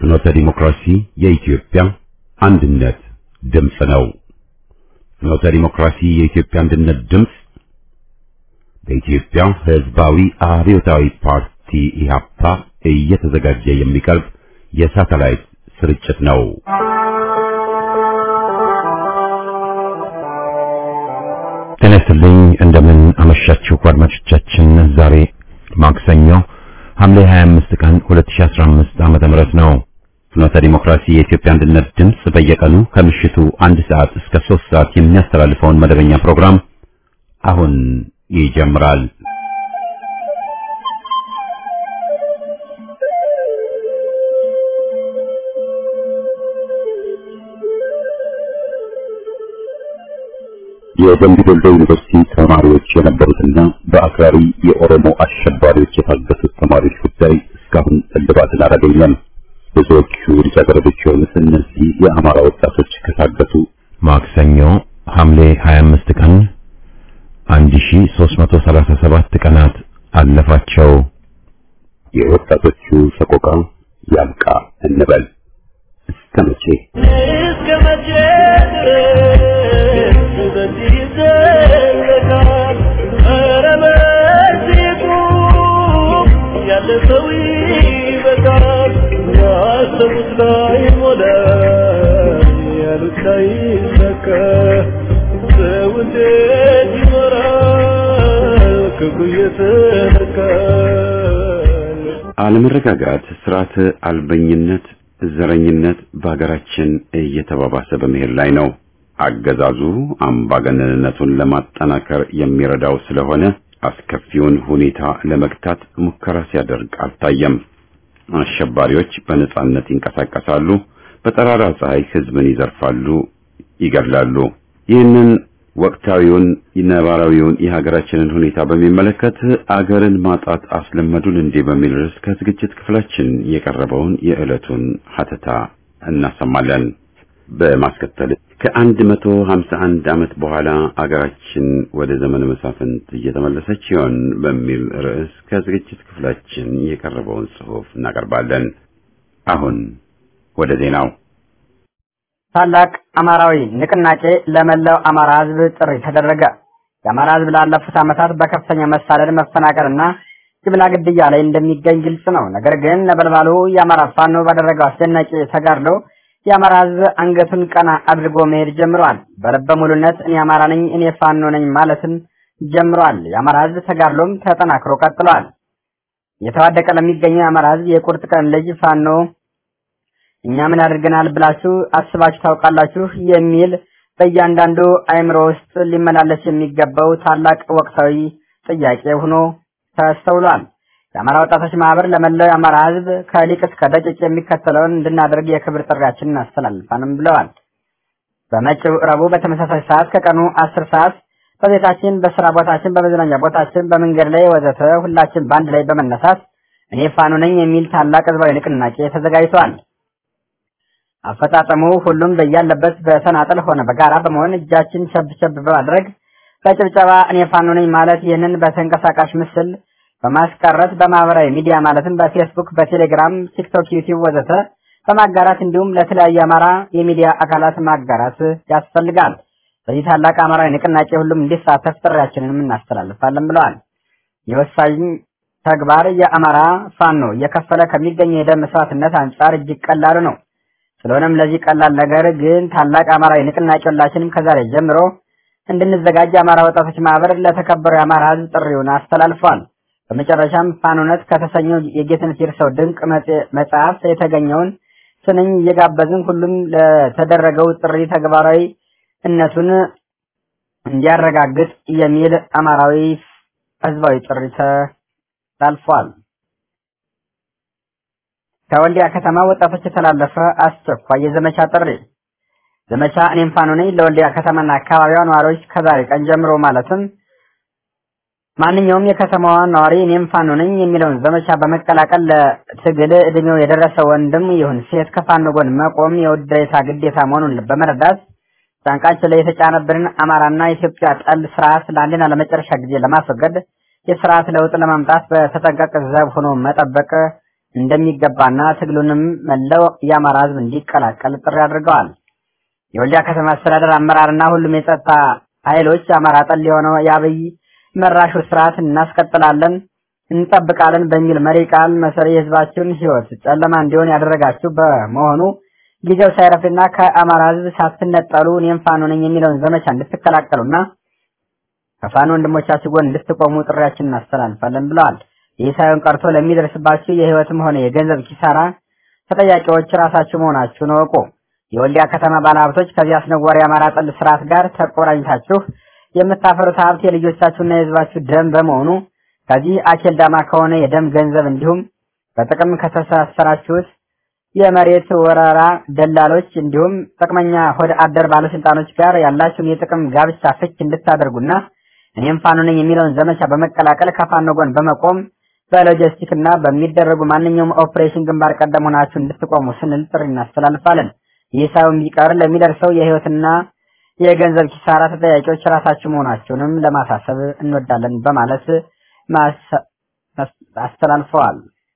ፍኖተ ዲሞክራሲ የኢትዮጵያ አንድነት ድምፅ ነው። ፍኖተ ዲሞክራሲ የኢትዮጵያ አንድነት ድምፅ በኢትዮጵያ ሕዝባዊ አብዮታዊ ፓርቲ ኢህአፓ እየተዘጋጀ የሚቀርብ የሳተላይት ስርጭት ነው። ጤና ይስጥልኝ። እንደምን አመሻችሁ አድማጮቻችን። ዛሬ ማክሰኞ ሐምሌ 25 ቀን 2015 ዓመተ ምህረት ነው። ፍኖተ ዲሞክራሲ የኢትዮጵያ አንድነት ድምፅ በየቀኑ ከምሽቱ አንድ ሰዓት እስከ 3 ሰዓት የሚያስተላልፈውን መደበኛ ፕሮግራም አሁን ይጀምራል። የደምቢ ዶሎ ዩኒቨርሲቲ ተማሪዎች የነበሩትና በአክራሪ የኦሮሞ አሸባሪዎች የታገቱት ተማሪዎች ጉዳይ እስካሁን እልባትን አላገኘም። ብዙዎቹ ልጃገረዶች የሆኑት እነዚህ የአማራ ወጣቶች ከታገቱ ማክሰኞ ሐምሌ 25 ቀን 1337 ቀናት አለፋቸው። የወጣቶቹ ሰቆቃ ያብቃ እንበል። እስከ መቼ እስከ መቼ ድረስ በዚህ ይዘለቃል? ኧረ በዚህ ቁም፣ ያለ ሰው ይበቃል። ያሰቡት ላይ ሞላ፣ ያሉት ላይ ይሳካ። ሰው እንዴት ይኖራል ክፉ እየተነካ? አለመረጋጋት፣ ስርዓት አልበኝነት፣ ዘረኝነት በሀገራችን እየተባባሰ በመሄድ ላይ ነው። አገዛዙ አምባገነንነቱን ለማጠናከር የሚረዳው ስለሆነ አስከፊውን ሁኔታ ለመግታት ሙከራ ሲያደርግ አልታየም። አሸባሪዎች በነጻነት ይንቀሳቀሳሉ፣ በጠራራ ፀሐይ ህዝብን ይዘርፋሉ፣ ይገድላሉ። ይህንን ወቅታዊውን ነባራዊውን የሀገራችንን ሁኔታ በሚመለከት አገርን ማጣት አስለመዱን እንዴ በሚል ርዕስ ከዝግጅት ክፍላችን የቀረበውን የዕለቱን ሀተታ እናሰማለን። በማስከተል ከአንድ መቶ ሀምሳ አንድ ዓመት በኋላ አገራችን ወደ ዘመነ መሳፍንት እየተመለሰች ሲሆን በሚል ርዕስ ከዝግጅት ክፍላችን የቀረበውን ጽሑፍ እናቀርባለን። አሁን ወደ ዜናው ታላቅ አማራዊ ንቅናቄ ለመላው አማራ ህዝብ ጥሪ ተደረገ። የአማራ ህዝብ ላለፉት ዓመታት በከፍተኛ መሳደድ፣ መፈናቀልና ጅምላ ግድያ ላይ እንደሚገኝ ግልጽ ነው። ነገር ግን ነበልባሉ የአማራ ፋኖ ባደረገው አስደናቂ ተጋድሎ የአማራ ህዝብ አንገቱን ቀና አድርጎ መሄድ ጀምሯል። በልበ ሙሉነት እኔ አማራ ነኝ፣ እኔ ፋኖ ነኝ ማለትም ጀምሯል። የአማራ ህዝብ ተጋድሎም ተጠናክሮ ቀጥሏል። እየተዋደቀ ለሚገኘው የአማራ ህዝብ የቁርጥ ቀን ልጅ ፋኖ እኛ ምን አድርገናል ብላችሁ አስባችሁ ታውቃላችሁ? የሚል በእያንዳንዱ አእምሮ ውስጥ ሊመላለስ የሚገባው ታላቅ ወቅታዊ ጥያቄ ሆኖ ተስተውሏል። የአማራ ወጣቶች ማህበር ለመላው የአማራ ህዝብ ከሊቅ እስከ ደቂቅ የሚከተለውን እንድናደርግ የክብር ጥሪያችንን እናስተላልፋንም ብለዋል። በመጪው ረቡዕ በተመሳሳይ ሰዓት ከቀኑ አስር ሰዓት በቤታችን፣ በስራ ቦታችን፣ በመዝናኛ ቦታችን፣ በመንገድ ላይ ወዘተ ሁላችን በአንድ ላይ በመነሳት እኔ ፋኖ ነኝ የሚል ታላቅ ህዝባዊ ንቅናቄ ተዘጋጅቷል። አፈጻጸሙ ሁሉም በያለበት በተናጠል ሆነ በጋራ በመሆን እጃችን ሸብሸብ በማድረግ በጭብጨባ እኔ ፋኖ ነኝ ማለት ይህንን በተንቀሳቃሽ ምስል በማስቀረት በማህበራዊ ሚዲያ ማለትም በፌስቡክ፣ በቴሌግራም፣ ቲክቶክ፣ ዩቲዩብ ወዘተ በማጋራት እንዲሁም ለተለያዩ አማራ የሚዲያ አካላት ማጋራት ያስፈልጋል። በዚህ ታላቅ አማራዊ ንቅናቄ ሁሉም እንዲሳተፍ ጥሪያችንንም እናስተላልፋለን ብለዋል። የወሳኝ ተግባር የአማራ ፋኖ እየከፈለ ከሚገኘው የደም መስዋዕትነት አንጻር እጅግ ቀላሉ ነው። ስለሆነም ለዚህ ቀላል ነገር ግን ታላቅ አማራዊ ንቅናቄ ሁላችንም ከዛሬ ጀምሮ እንድንዘጋጅ የአማራ ወጣቶች ማህበር ለተከበረው የአማራ ህዝብ ጥሪውን አስተላልፏል። በመጨረሻም ፋኖነት ከተሰኘው የጌትነት ይርሰው ድንቅ መጽሐፍ የተገኘውን ስንኝ እየጋበዝን ሁሉም ለተደረገው ጥሪ ተግባራዊ እነቱን እንዲያረጋግጥ የሚል አማራዊ ህዝባዊ ጥሪ ተላልፏል። ከወልዲያ ከተማ ወጣቶች የተላለፈ አስቸኳይ የዘመቻ ጥሪ ዘመቻ እኔም ፋኖ ነኝ ለወልዲያ ከተማና አካባቢዋ ነዋሪዎች ከዛሬ ቀን ጀምሮ ማለትም ማንኛውም የከተማዋ ነዋሪ እኔም ፋኖ ነኝ የሚለውን ዘመቻ በመቀላቀል ለትግል እድሜው የደረሰ ወንድም ይሁን ሴት ከፋኖ ጎን መቆም የውዴታ ግዴታ መሆኑን በመረዳት ጫንቃችን ላይ የተጫነብንን አማራና ኢትዮጵያ ጠል ስርዓት ለአንድና ለመጨረሻ ጊዜ ለማስወገድ የስርዓት ለውጥ ለማምጣት በተጠንቀቅ ዘብ ሆኖ መጠበቅ እንደሚገባና ትግሉንም መላው የአማራ ህዝብ እንዲቀላቀል ጥሪ አድርገዋል። የወልዲያ ከተማ አስተዳደር አመራርና ሁሉም የጸጥታ ኃይሎች አማራ ጠል የሆነው የአብይ መራሹ ስርዓት እናስቀጥላለን እንጠብቃለን በሚል መሪ ቃል መሰረት የህዝባችሁን ህይወት ጨለማ እንዲሆን ያደረጋችሁ በመሆኑ ጊዜው ሳይረፍድና ከአማራ ህዝብ ሳትነጠሉ እኔም ፋኖ ነኝ የሚለውን ዘመቻ እንድትቀላቀሉና ከፋኖ ወንድሞቻችሁ ጎን እንድትቆሙ ጥሪያችን እናስተላልፋለን ብለዋል። ይህ ሳይሆን ቀርቶ ለሚደርስባችሁ የህይወትም ሆነ የገንዘብ ኪሳራ ተጠያቂዎች ራሳችሁ መሆናችሁን እወቁ። የወልዲያ ከተማ ባለሀብቶች ከዚህ አስነዋሪ የአማራ ጠል ስርዓት ጋር ተቆራኝታችሁ የምታፈሩት ሀብት የልጆቻችሁና የህዝባችሁ ደም በመሆኑ ከዚህ አኬልዳማ ከሆነ የደም ገንዘብ እንዲሁም በጥቅም ከተሳሰራችሁት የመሬት ወረራ ደላሎች እንዲሁም ጥቅመኛ ሆድ አደር ባለስልጣኖች ጋር ያላችሁን የጥቅም ጋብቻ ፍች እንድታደርጉና እኔም ፋኖ ነኝ የሚለውን ዘመቻ በመቀላቀል ከፋኖ ጎን በመቆም በሎጂስቲክ እና በሚደረጉ ማንኛውም ኦፕሬሽን ግንባር ቀደም ሆናችሁ እንድትቆሙ ስንል ጥሪ እናስተላልፋለን። ይህ ሳይሆን ቢቀር ለሚደርሰው የህይወትና የገንዘብ ኪሳራ ተጠያቂዎች ራሳችሁ መሆናችሁንም ለማሳሰብ እንወዳለን በማለት አስተላልፈዋል።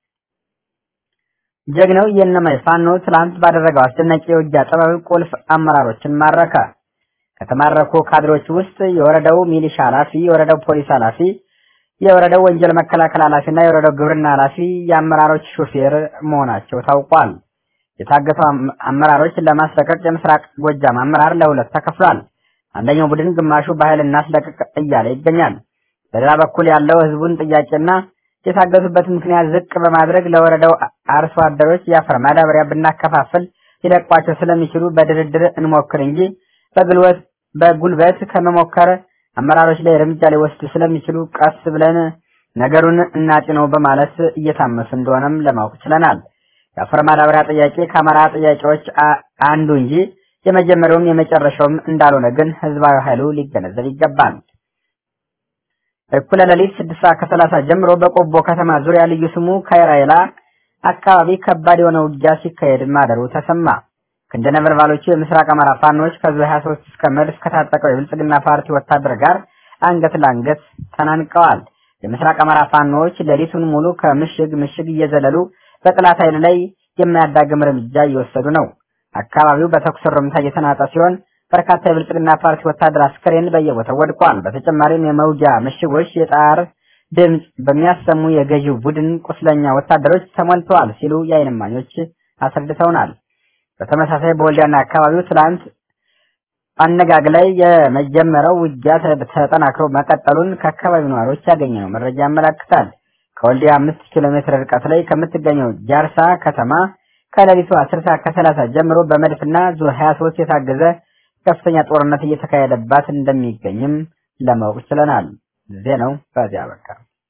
ጀግናው የእነማይ ፋኖ ትላንት ባደረገው አስደናቂ የውጊያ ጥበብ ቁልፍ አመራሮችን ማረከ። ከተማረኩ ካድሮች ውስጥ የወረዳው ሚሊሻ ኃላፊ፣ የወረዳው ፖሊስ ኃላፊ፣ የወረዳው ወንጀል መከላከል ኃላፊና የወረዳው ግብርና ኃላፊ የአመራሮች ሹፌር መሆናቸው ታውቋል። የታገቱ አመራሮች ለማስለቀቅ የምስራቅ ጎጃም አመራር ለሁለት ተከፍሏል። አንደኛው ቡድን ግማሹ በኃይል እናስለቀቅ እያለ ይገኛል። በሌላ በኩል ያለው ህዝቡን ጥያቄና የታገቱበት ምክንያት ዝቅ በማድረግ ለወረዳው አርሶ አደሮች የአፈር ማዳበሪያ ብናከፋፍል ሊለቋቸው ስለሚችሉ በድርድር እንሞክር እንጂ በጉልበት በጉልበት ከመሞከር አመራሮች ላይ እርምጃ ሊወስዱ ስለሚችሉ ቀስ ብለን ነገሩን እናጢነው በማለት እየታመሱ እንደሆነም ለማወቅ ችለናል። የአፈር ማዳበሪያ ጥያቄ ከአማራ ጥያቄዎች አንዱ እንጂ የመጀመሪያውም የመጨረሻውም እንዳልሆነ ግን ህዝባዊ ኃይሉ ሊገነዘብ ይገባል። እኩለ ሌሊት ስድስት ሰዓት ከሰላሳ ጀምሮ በቆቦ ከተማ ዙሪያ ልዩ ስሙ ካይራይላ አካባቢ ከባድ የሆነ ውጊያ ሲካሄድ ማደሩ ተሰማ። ክንደ ነበልባሎቹ የምስራቅ አማራ ፋኖች ከዙ 23 እስከ መድፍ ከታጠቀው የብልጽግና ፓርቲ ወታደር ጋር አንገት ለአንገት ተናንቀዋል። የምስራቅ አማራ ፋኖች ሌሊቱን ሙሉ ከምሽግ ምሽግ እየዘለሉ በጥላት ኃይል ላይ የማያዳግም እርምጃ እየወሰዱ ነው። አካባቢው በተኩስ ርምታ እየተናጠ ሲሆን በርካታ የብልጽግና ፓርቲ ወታደር አስከሬን በየቦታው ወድቋል። በተጨማሪም የመውጊያ ምሽጎች የጣር ድምፅ በሚያሰሙ የገዢው ቡድን ቁስለኛ ወታደሮች ተሞልተዋል ሲሉ የዓይን እማኞች አስረድተውናል። በተመሳሳይ በወልዲያና አካባቢው ትላንት አነጋግ ላይ የመጀመሪያው ውጊያ ተጠናክሮ መቀጠሉን ከአካባቢው ነዋሪዎች ያገኘነው መረጃ ያመላክታል። ከወልዲያ አምስት ኪሎ ሜትር ርቀት ላይ ከምትገኘው ጃርሳ ከተማ ከሌሊቱ አስር ሰዓት ከሰላሳ ጀምሮ በመድፍና ዙ 23 የታገዘ ከፍተኛ ጦርነት እየተካሄደባት እንደሚገኝም ለማወቅ ችለናል። ዜናው በዚያ በቃ።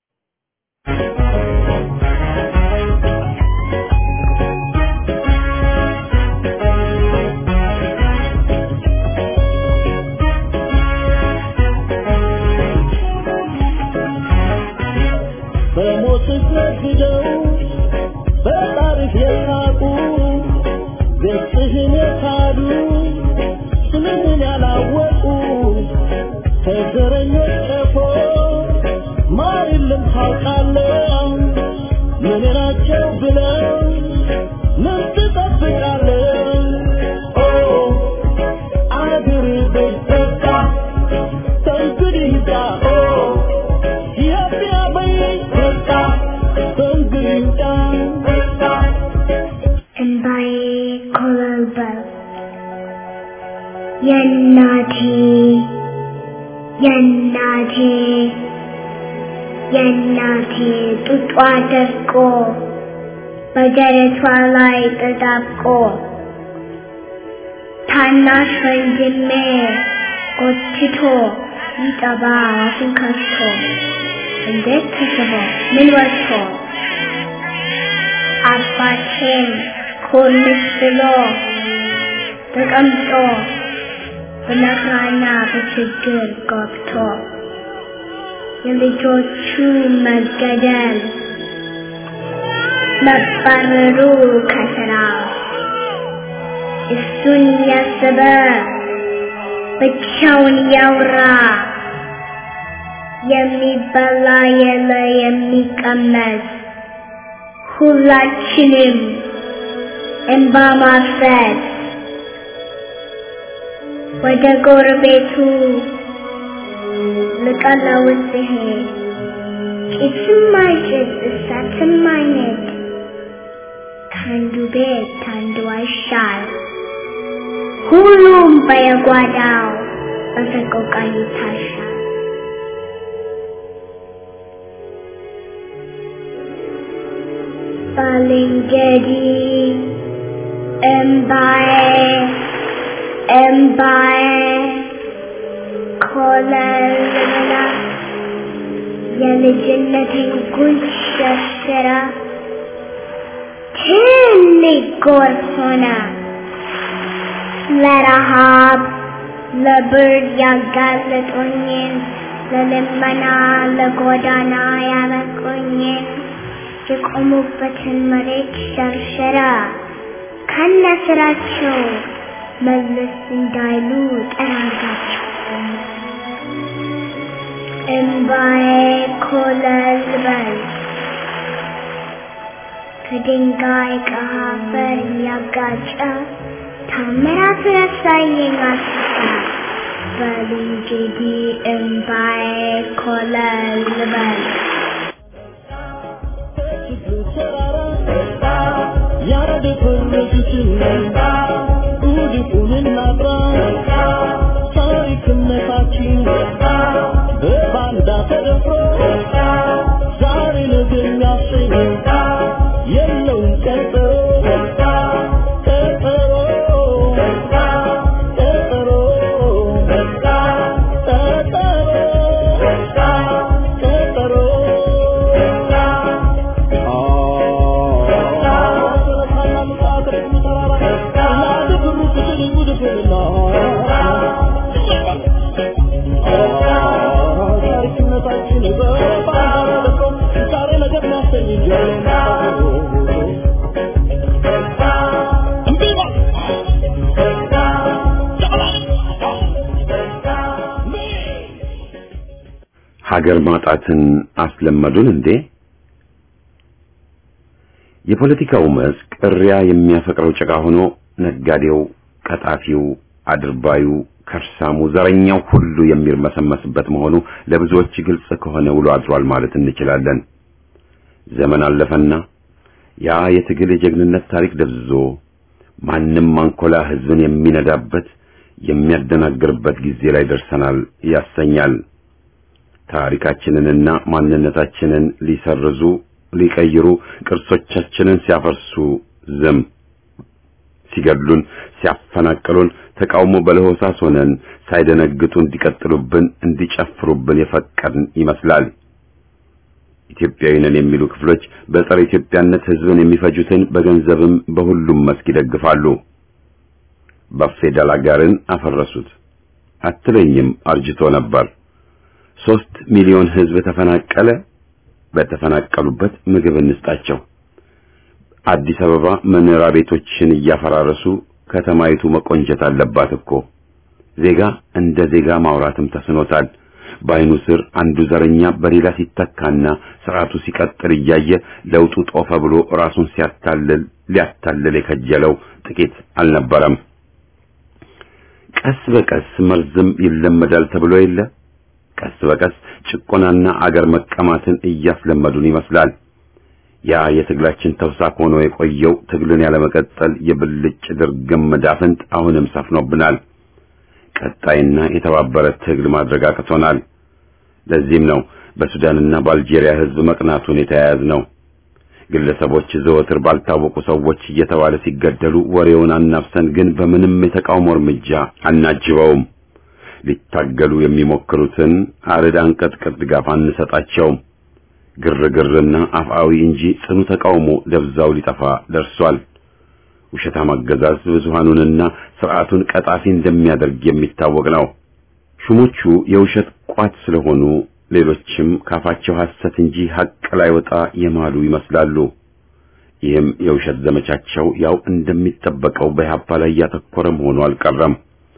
በሞት ነግደው በታሪክ የናቁ ገጽህን የካዱ ስምህን ያላወቁ ከዘረኞች ቀፎ ማር የለም ታውቃለህ ምን ናቸው ብለው ምን ትጠብቃለህ ኦ አገር በቃ ከእንግዲህ ሂዳ ኦ ኢትዮጵያ በይ በቃ ከእንግዲህ ሂዳ በቃ እንባዬ ኮበለበለ። የእናቴ የእናቴ የእናቴ ጡጧ ደርቆ በደረቷ ላይ ተጣብቆ ታናሽ ወንድሜ ጎትቶ ይጠባ አፉን ከፍቶ እንዴት ተስቦ ምን ወጥቶ አባቴን ኮልስ ብሎ ተቀምጦ በመከራና በችግር ገብቶ የልጆቹ መገደል መባረሩ ከስራ እሱን ያሰበ ብቻውን ያውራ የሚበላ የለ የሚቀመስ ሁላችንም እንባ ማፍሰስ ወደ ጎረቤቱ ልቀለውስ ሲሄድ ጭስም አይጭስ እሳትም አይነድ ከአንዱ ቤት ከአንዱ አይሻል ሁሉም በየጓዳው በሰቆቃ ይታሻል። ባልንጀሪ እምባዬ እምባዬ ኮለልላ የልጅነቴን ጉንጭ ሸርሽራ ትልቅ ጎርፍ ሆነ ለረሃብ ለብርድ ያጋለጡኝን ለልመና ለጎዳና ያበቁኝን የቆሙበትን መሬት ሸርሸራ ከነ ስራቸው መለስ እንዳይሉ ጠራጋቸው። እምባዬ ኮለል በል ከድንጋይ ከአፈር እያጋጨ ታምራቱን ያሳየኝ አስታ በል እንግዲህ እምባዬ ኮለል በል ሀገር ማጣትን አስለመዱን እንዴ? የፖለቲካው መስክ እሪያ የሚያፈቅረው ጭቃ ሆኖ ነጋዴው፣ ቀጣፊው፣ አድርባዩ፣ ከርሳሙ፣ ዘረኛው ሁሉ የሚርመሰመስበት መሆኑ ለብዙዎች ግልጽ ከሆነ ውሎ አድሯል ማለት እንችላለን። ዘመን አለፈና ያ የትግል የጀግንነት ታሪክ ደብዝዞ ማንም አንኮላ ህዝብን የሚነዳበት የሚያደናግርበት ጊዜ ላይ ደርሰናል ያሰኛል። ታሪካችንንና ማንነታችንን ሊሰርዙ ሊቀይሩ ቅርሶቻችንን ሲያፈርሱ ዝም ሲገድሉን ሲያፈናቅሉን ተቃውሞ በለሆሳስ ሆነን ሳይደነግጡ እንዲቀጥሉብን እንዲጨፍሩብን የፈቀድን ይመስላል። ኢትዮጵያዊ ነን የሚሉ ክፍሎች በጸረ ኢትዮጵያነት ህዝብን የሚፈጁትን በገንዘብም በሁሉም መስክ ይደግፋሉ። ባፌዳል አጋርን አፈረሱት አትለኝም አርጅቶ ነበር። ሶስት ሚሊዮን ህዝብ ተፈናቀለ። በተፈናቀሉበት ምግብ እንስጣቸው። አዲስ አበባ መኖሪያ ቤቶችን እያፈራረሱ ከተማይቱ መቆንጀት አለባት እኮ። ዜጋ እንደ ዜጋ ማውራትም ተስኖታል። በአይኑ ስር አንዱ ዘረኛ በሌላ ሲተካና ስርዓቱ ሲቀጥል እያየ ለውጡ ጦፈ ብሎ ራሱን ሲያታልል ሊያታልል የከጀለው ጥቂት አልነበረም። ቀስ በቀስ መርዝም ይለመዳል ተብሎ የለ ቀስ በቀስ ጭቆናና አገር መቀማትን እያስለመዱን ይመስላል። ያ የትግላችን ተውሳክ ሆኖ የቆየው ትግልን ያለመቀጠል የብልጭ ድርግም መዳፍንት አሁንም ሰፍኖብናል። ቀጣይና የተባበረ ትግል ማድረግ አቅቶናል። ለዚህም ነው በሱዳንና በአልጄሪያ ህዝብ መቅናቱን የተያያዝ ነው። ግለሰቦች ዘወትር ባልታወቁ ሰዎች እየተባለ ሲገደሉ ወሬውን አናፍሰን ግን በምንም የተቃውሞ እርምጃ አናጅበውም። ሊታገሉ የሚሞክሩትን አርድ አንቀጥቅጥ ድጋፍ አንሰጣቸውም። ግርግርና አፍአዊ እንጂ ጽኑ ተቃውሞ ደብዛው ሊጠፋ ደርሷል። ውሸታም አገዛዝ ብዙሃኑንና ስርዓቱን ቀጣፊ እንደሚያደርግ የሚታወቅ ነው። ሹሞቹ የውሸት ቋት ስለሆኑ ሌሎችም ካፋቸው ሐሰት እንጂ ሐቅ ላይ ወጣ የማሉ ይመስላሉ። ይህም የውሸት ዘመቻቸው ያው እንደሚጠበቀው በኢህአፓ ላይ ያተኮረ መሆኑ አልቀረም።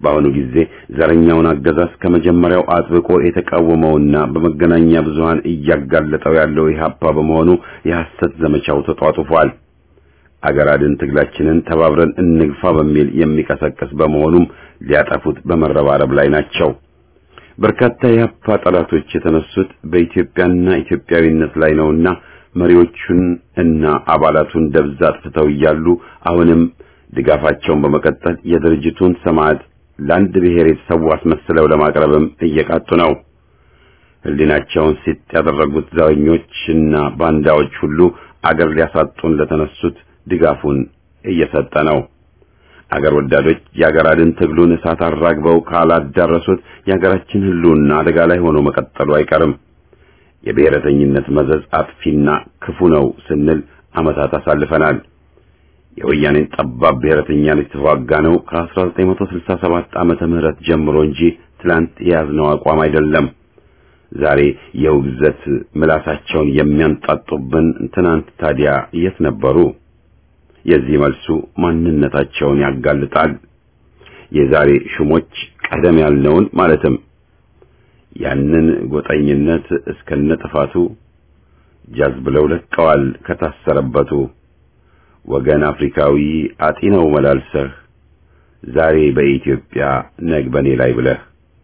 በአሁኑ ጊዜ ዘረኛውን አገዛዝ ከመጀመሪያው አጥብቆ የተቃወመውና በመገናኛ ብዙሃን እያጋለጠው ያለው ኢህአፓ በመሆኑ የሐሰት ዘመቻው ተጧጡፏል። አገር አድን ትግላችንን ተባብረን እንግፋ በሚል የሚቀሰቅስ በመሆኑም ሊያጠፉት በመረባረብ ላይ ናቸው። በርካታ የኢህአፓ ጠላቶች የተነሱት በኢትዮጵያና ኢትዮጵያዊነት ላይ ነውና መሪዎቹን እና አባላቱን ደብዛ አጥፍተው እያሉ አሁንም ድጋፋቸውን በመቀጠል የድርጅቱን ሰማዕት ለአንድ ብሔር የተሰዉ አስመስለው ለማቅረብም እየቃጡ ነው። ሕሊናቸውን ሲጥ ያደረጉት ዘረኞችና ባንዳዎች ሁሉ አገር ሊያሳጡን ለተነሱት ድጋፉን እየሰጠ ነው። አገር ወዳዶች የአገር አድን ትግሉን እሳት አራግበው ካላዳረሱት የአገራችን ሕልውና አደጋ ላይ ሆኖ መቀጠሉ አይቀርም። የብሔረተኝነት መዘዝ አጥፊና ክፉ ነው ስንል ዓመታት አሳልፈናል። የወያኔን ጠባብ ብሔረተኛነት የተዋጋ ነው ከ1967 ዓመተ ምህረት ጀምሮ እንጂ ትላንት የያዝነው አቋም አይደለም። ዛሬ የውግዘት ምላሳቸውን የሚያንጣጡብን ትናንት ታዲያ የት ነበሩ? የዚህ መልሱ ማንነታቸውን ያጋልጣል። የዛሬ ሹሞች ቀደም ያልነውን ማለትም ያንን ጎጠኝነት እስከነ ጥፋቱ ጃዝ ብለው ለቀዋል ከታሰረበቱ ወገን አፍሪካዊ አጢነው መላልሰህ ዛሬ በኢትዮጵያ ነግ በኔ ላይ ብለህ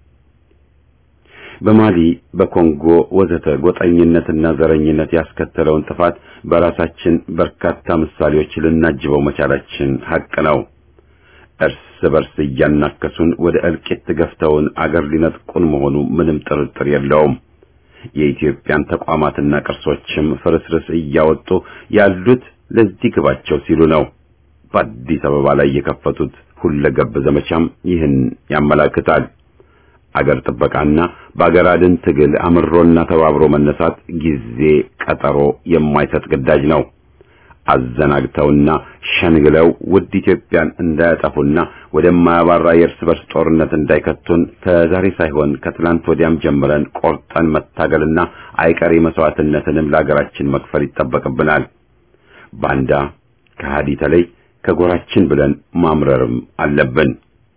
በማሊ በኮንጎ ወዘተ ጎጠኝነትና ዘረኝነት ያስከተለውን ጥፋት በራሳችን በርካታ ምሳሌዎች ልናጅበው መቻላችን ሐቅ ነው። እርስ በርስ እያናከሱን ወደ እልቂት ገፍተውን አገር ሊነጥቁን መሆኑ ምንም ጥርጥር የለውም። የኢትዮጵያን ተቋማትና ቅርሶችም ፍርስርስ እያወጡ ያሉት ለዚህ ግባቸው ሲሉ ነው። በአዲስ አበባ ላይ የከፈቱት ሁለገብ ዘመቻም ይህን ያመላክታል። አገር ጥበቃና በአገር አድን ትግል አምሮና ተባብሮ መነሳት ጊዜ ቀጠሮ የማይሰጥ ግዳጅ ነው። አዘናግተውና ሸንግለው ውድ ኢትዮጵያን እንዳያጠፉና ወደማያባራ የእርስ በርስ ጦርነት እንዳይከቱን ከዛሬ ሳይሆን ከትላንት ወዲያም ጀምረን ቆርጠን መታገልና አይቀሬ መስዋዕትነትንም ለአገራችን መክፈል ይጠበቅብናል። ባንዳ ከሃዲ ተለይ ከጎራችን ብለን ማምረርም አለብን።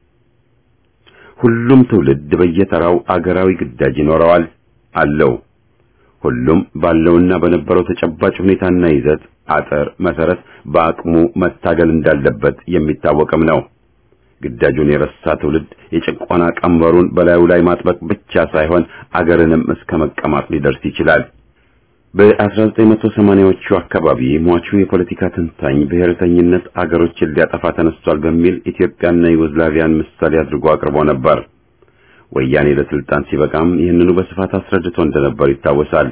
ሁሉም ትውልድ በየተራው አገራዊ ግዳጅ ይኖረዋል አለው። ሁሉም ባለውና በነበረው ተጨባጭ ሁኔታና ይዘት አጥር መሰረት በአቅሙ መታገል እንዳለበት የሚታወቅም ነው። ግዳጁን የረሳ ትውልድ የጭቆና ቀንበሩን በላዩ ላይ ማጥበቅ ብቻ ሳይሆን አገርንም እስከ መቀማት ሊደርስ ይችላል። በ1980ዎቹ አካባቢ ሟቹ የፖለቲካ ተንታኝ ብሔረተኝነት አገሮችን ሊያጠፋ ተነስቷል በሚል ኢትዮጵያና ዩጎዝላቪያን ምሳሌ አድርጎ አቅርቦ ነበር። ወያኔ ለስልጣን ሲበቃም ይህንኑ በስፋት አስረድቶ እንደነበር ይታወሳል።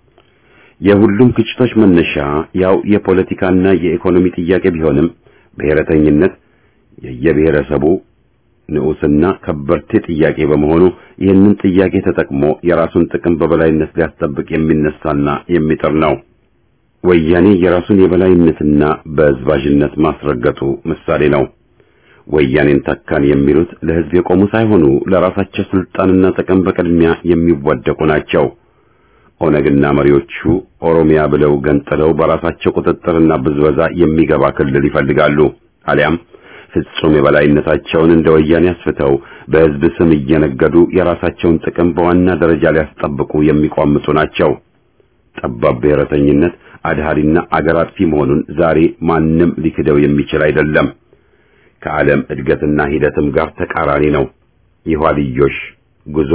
የሁሉም ግጭቶች መነሻ ያው የፖለቲካና የኢኮኖሚ ጥያቄ ቢሆንም ብሔረተኝነት የየብሔረሰቡ ንዑስና ከበርቴ ጥያቄ በመሆኑ ይህንን ጥያቄ ተጠቅሞ የራሱን ጥቅም በበላይነት ሊያስጠብቅ የሚነሳና የሚጥር ነው። ወያኔ የራሱን የበላይነትና በዝባዥነት ማስረገጡ ምሳሌ ነው። ወያኔን ተካን የሚሉት ለሕዝብ የቆሙ ሳይሆኑ ለራሳቸው ስልጣንና ጥቅም በቅድሚያ የሚወደቁ ናቸው። ኦነግና መሪዎቹ ኦሮሚያ ብለው ገንጥለው በራሳቸው ቁጥጥርና ብዝበዛ የሚገባ ክልል ይፈልጋሉ። አሊያም ፍጹም የበላይነታቸውን እንደ ወያኔ አስፍተው በሕዝብ ስም እየነገዱ የራሳቸውን ጥቅም በዋና ደረጃ ሊያስጠብቁ የሚቋምጡ ናቸው። ጠባብ ብሔረተኝነት አድሃሪና አገር አጥፊ መሆኑን ዛሬ ማንም ሊክደው የሚችል አይደለም። ከዓለም እድገትና ሂደትም ጋር ተቃራኒ ነው። የኋልዮሽ ጉዞ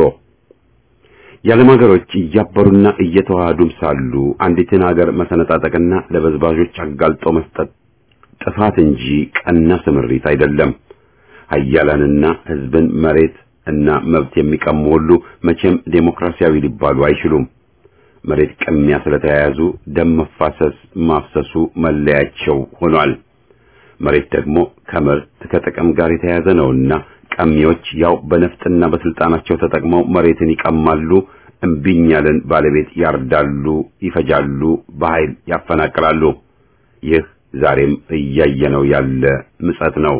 የዓለም ሀገሮች እያበሩና እየተዋሃዱም ሳሉ አንዲትን ሀገር መሰነጣጠቅና ለበዝባዦች አጋልጦ መስጠት ጥፋት እንጂ ቀና ስምሪት አይደለም። ሀያላንና ሕዝብን መሬት እና መብት የሚቀሙ ሁሉ መቼም ዴሞክራሲያዊ ሊባሉ አይችሉም። መሬት ቅሚያ ስለተያያዙ ደም መፋሰስ ማፍሰሱ መለያቸው ሆኗል። መሬት ደግሞ ከምርት ከጥቅም ጋር የተያያዘ ነውና ቀሚዎች ያው በነፍጥና በስልጣናቸው ተጠቅመው መሬትን ይቀማሉ፣ እምቢኝ ያለን ባለቤት ያርዳሉ፣ ይፈጃሉ፣ በኃይል ያፈናቅላሉ። ይህ ዛሬም እያየነው ያለ ምጸት ነው።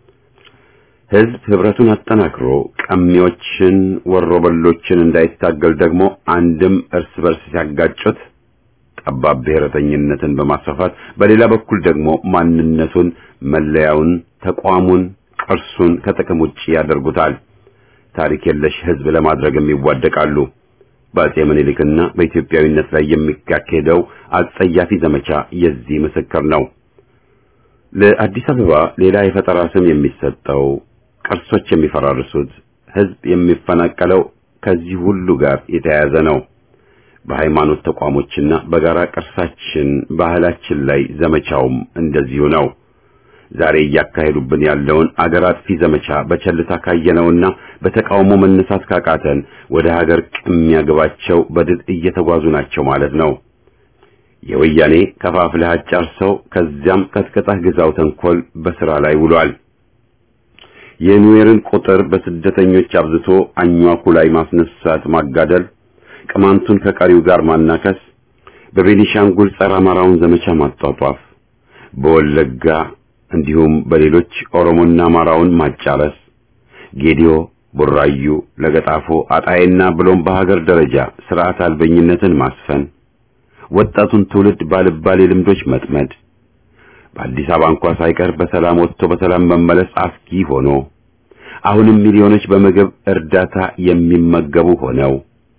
ሕዝብ ህብረቱን አጠናክሮ ቀሚዎችን ወሮበሎችን እንዳይታገል ደግሞ አንድም እርስ በርስ ሲያጋጩት ጠባብ ብሔረተኝነትን በማስፋፋት በሌላ በኩል ደግሞ ማንነቱን፣ መለያውን፣ ተቋሙን፣ ቅርሱን ከጥቅም ውጪ ያደርጉታል። ታሪክ የለሽ ህዝብ ለማድረግም ይዋደቃሉ። በአጼ ምኒልክና በኢትዮጵያዊነት ላይ የሚካሄደው አጸያፊ ዘመቻ የዚህ ምስክር ነው። ለአዲስ አበባ ሌላ የፈጠራ ስም የሚሰጠው፣ ቅርሶች የሚፈራርሱት፣ ህዝብ የሚፈናቀለው ከዚህ ሁሉ ጋር የተያያዘ ነው። በሃይማኖት ተቋሞችና በጋራ ቅርሳችን ባህላችን ላይ ዘመቻውም እንደዚሁ ነው። ዛሬ እያካሄዱብን ያለውን አገር አጥፊ ዘመቻ በቸልታ ካየነውና በተቃውሞ መነሳት ካቃተን ወደ ሀገር ቅሚያ ግባቸው በድል እየተጓዙ ናቸው ማለት ነው። የወያኔ ከፋፍለህ አጫርሰው ከዚያም ቀጥቅጠህ ግዛው ተንኮል በስራ ላይ ውሏል። የኑዌርን ቁጥር በስደተኞች አብዝቶ አኟኩ ላይ ማስነሳት ማጋደል ቅማንቱን ከቀሪው ጋር ማናከስ፣ በቤኒሻንጉል ጸረ አማራውን ዘመቻ ማጧጧፍ፣ በወለጋ እንዲሁም በሌሎች ኦሮሞና አማራውን ማጫረስ፣ ጌዲዮ፣ ቡራዩ፣ ለገጣፎ፣ አጣይና ብሎም በሀገር ደረጃ ስርዓት አልበኝነትን ማስፈን፣ ወጣቱን ትውልድ ባልባሌ ልምዶች መጥመድ፣ በአዲስ አበባ እንኳ ሳይቀር በሰላም ወጥቶ በሰላም መመለስ አስጊ ሆኖ አሁንም ሚሊዮኖች በምግብ እርዳታ የሚመገቡ ሆነው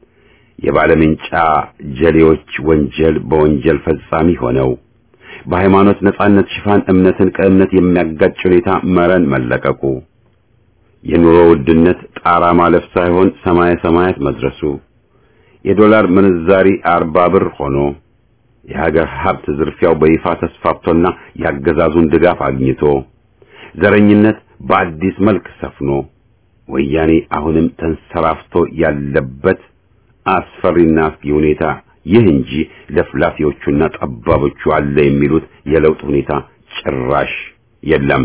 የባለምንጫ ጀሌዎች ወንጀል በወንጀል ፈጻሚ ሆነው በሃይማኖት ነጻነት ሽፋን እምነትን ከእምነት የሚያጋጭ ሁኔታ መረን መለቀቁ የኑሮ ውድነት ጣራ ማለፍ ሳይሆን ሰማየ ሰማያት መድረሱ የዶላር ምንዛሪ አርባ ብር ሆኖ የሀገር ሀብት ዝርፊያው በይፋ ተስፋፍቶና ያገዛዙን ድጋፍ አግኝቶ ዘረኝነት በአዲስ መልክ ሰፍኖ ወያኔ አሁንም ተንሰራፍቶ ያለበት አስፈሪና አስጊ ሁኔታ ይህ እንጂ ለፍላፊዎቹና ጠባቦቹ አለ የሚሉት የለውጥ ሁኔታ ጭራሽ የለም።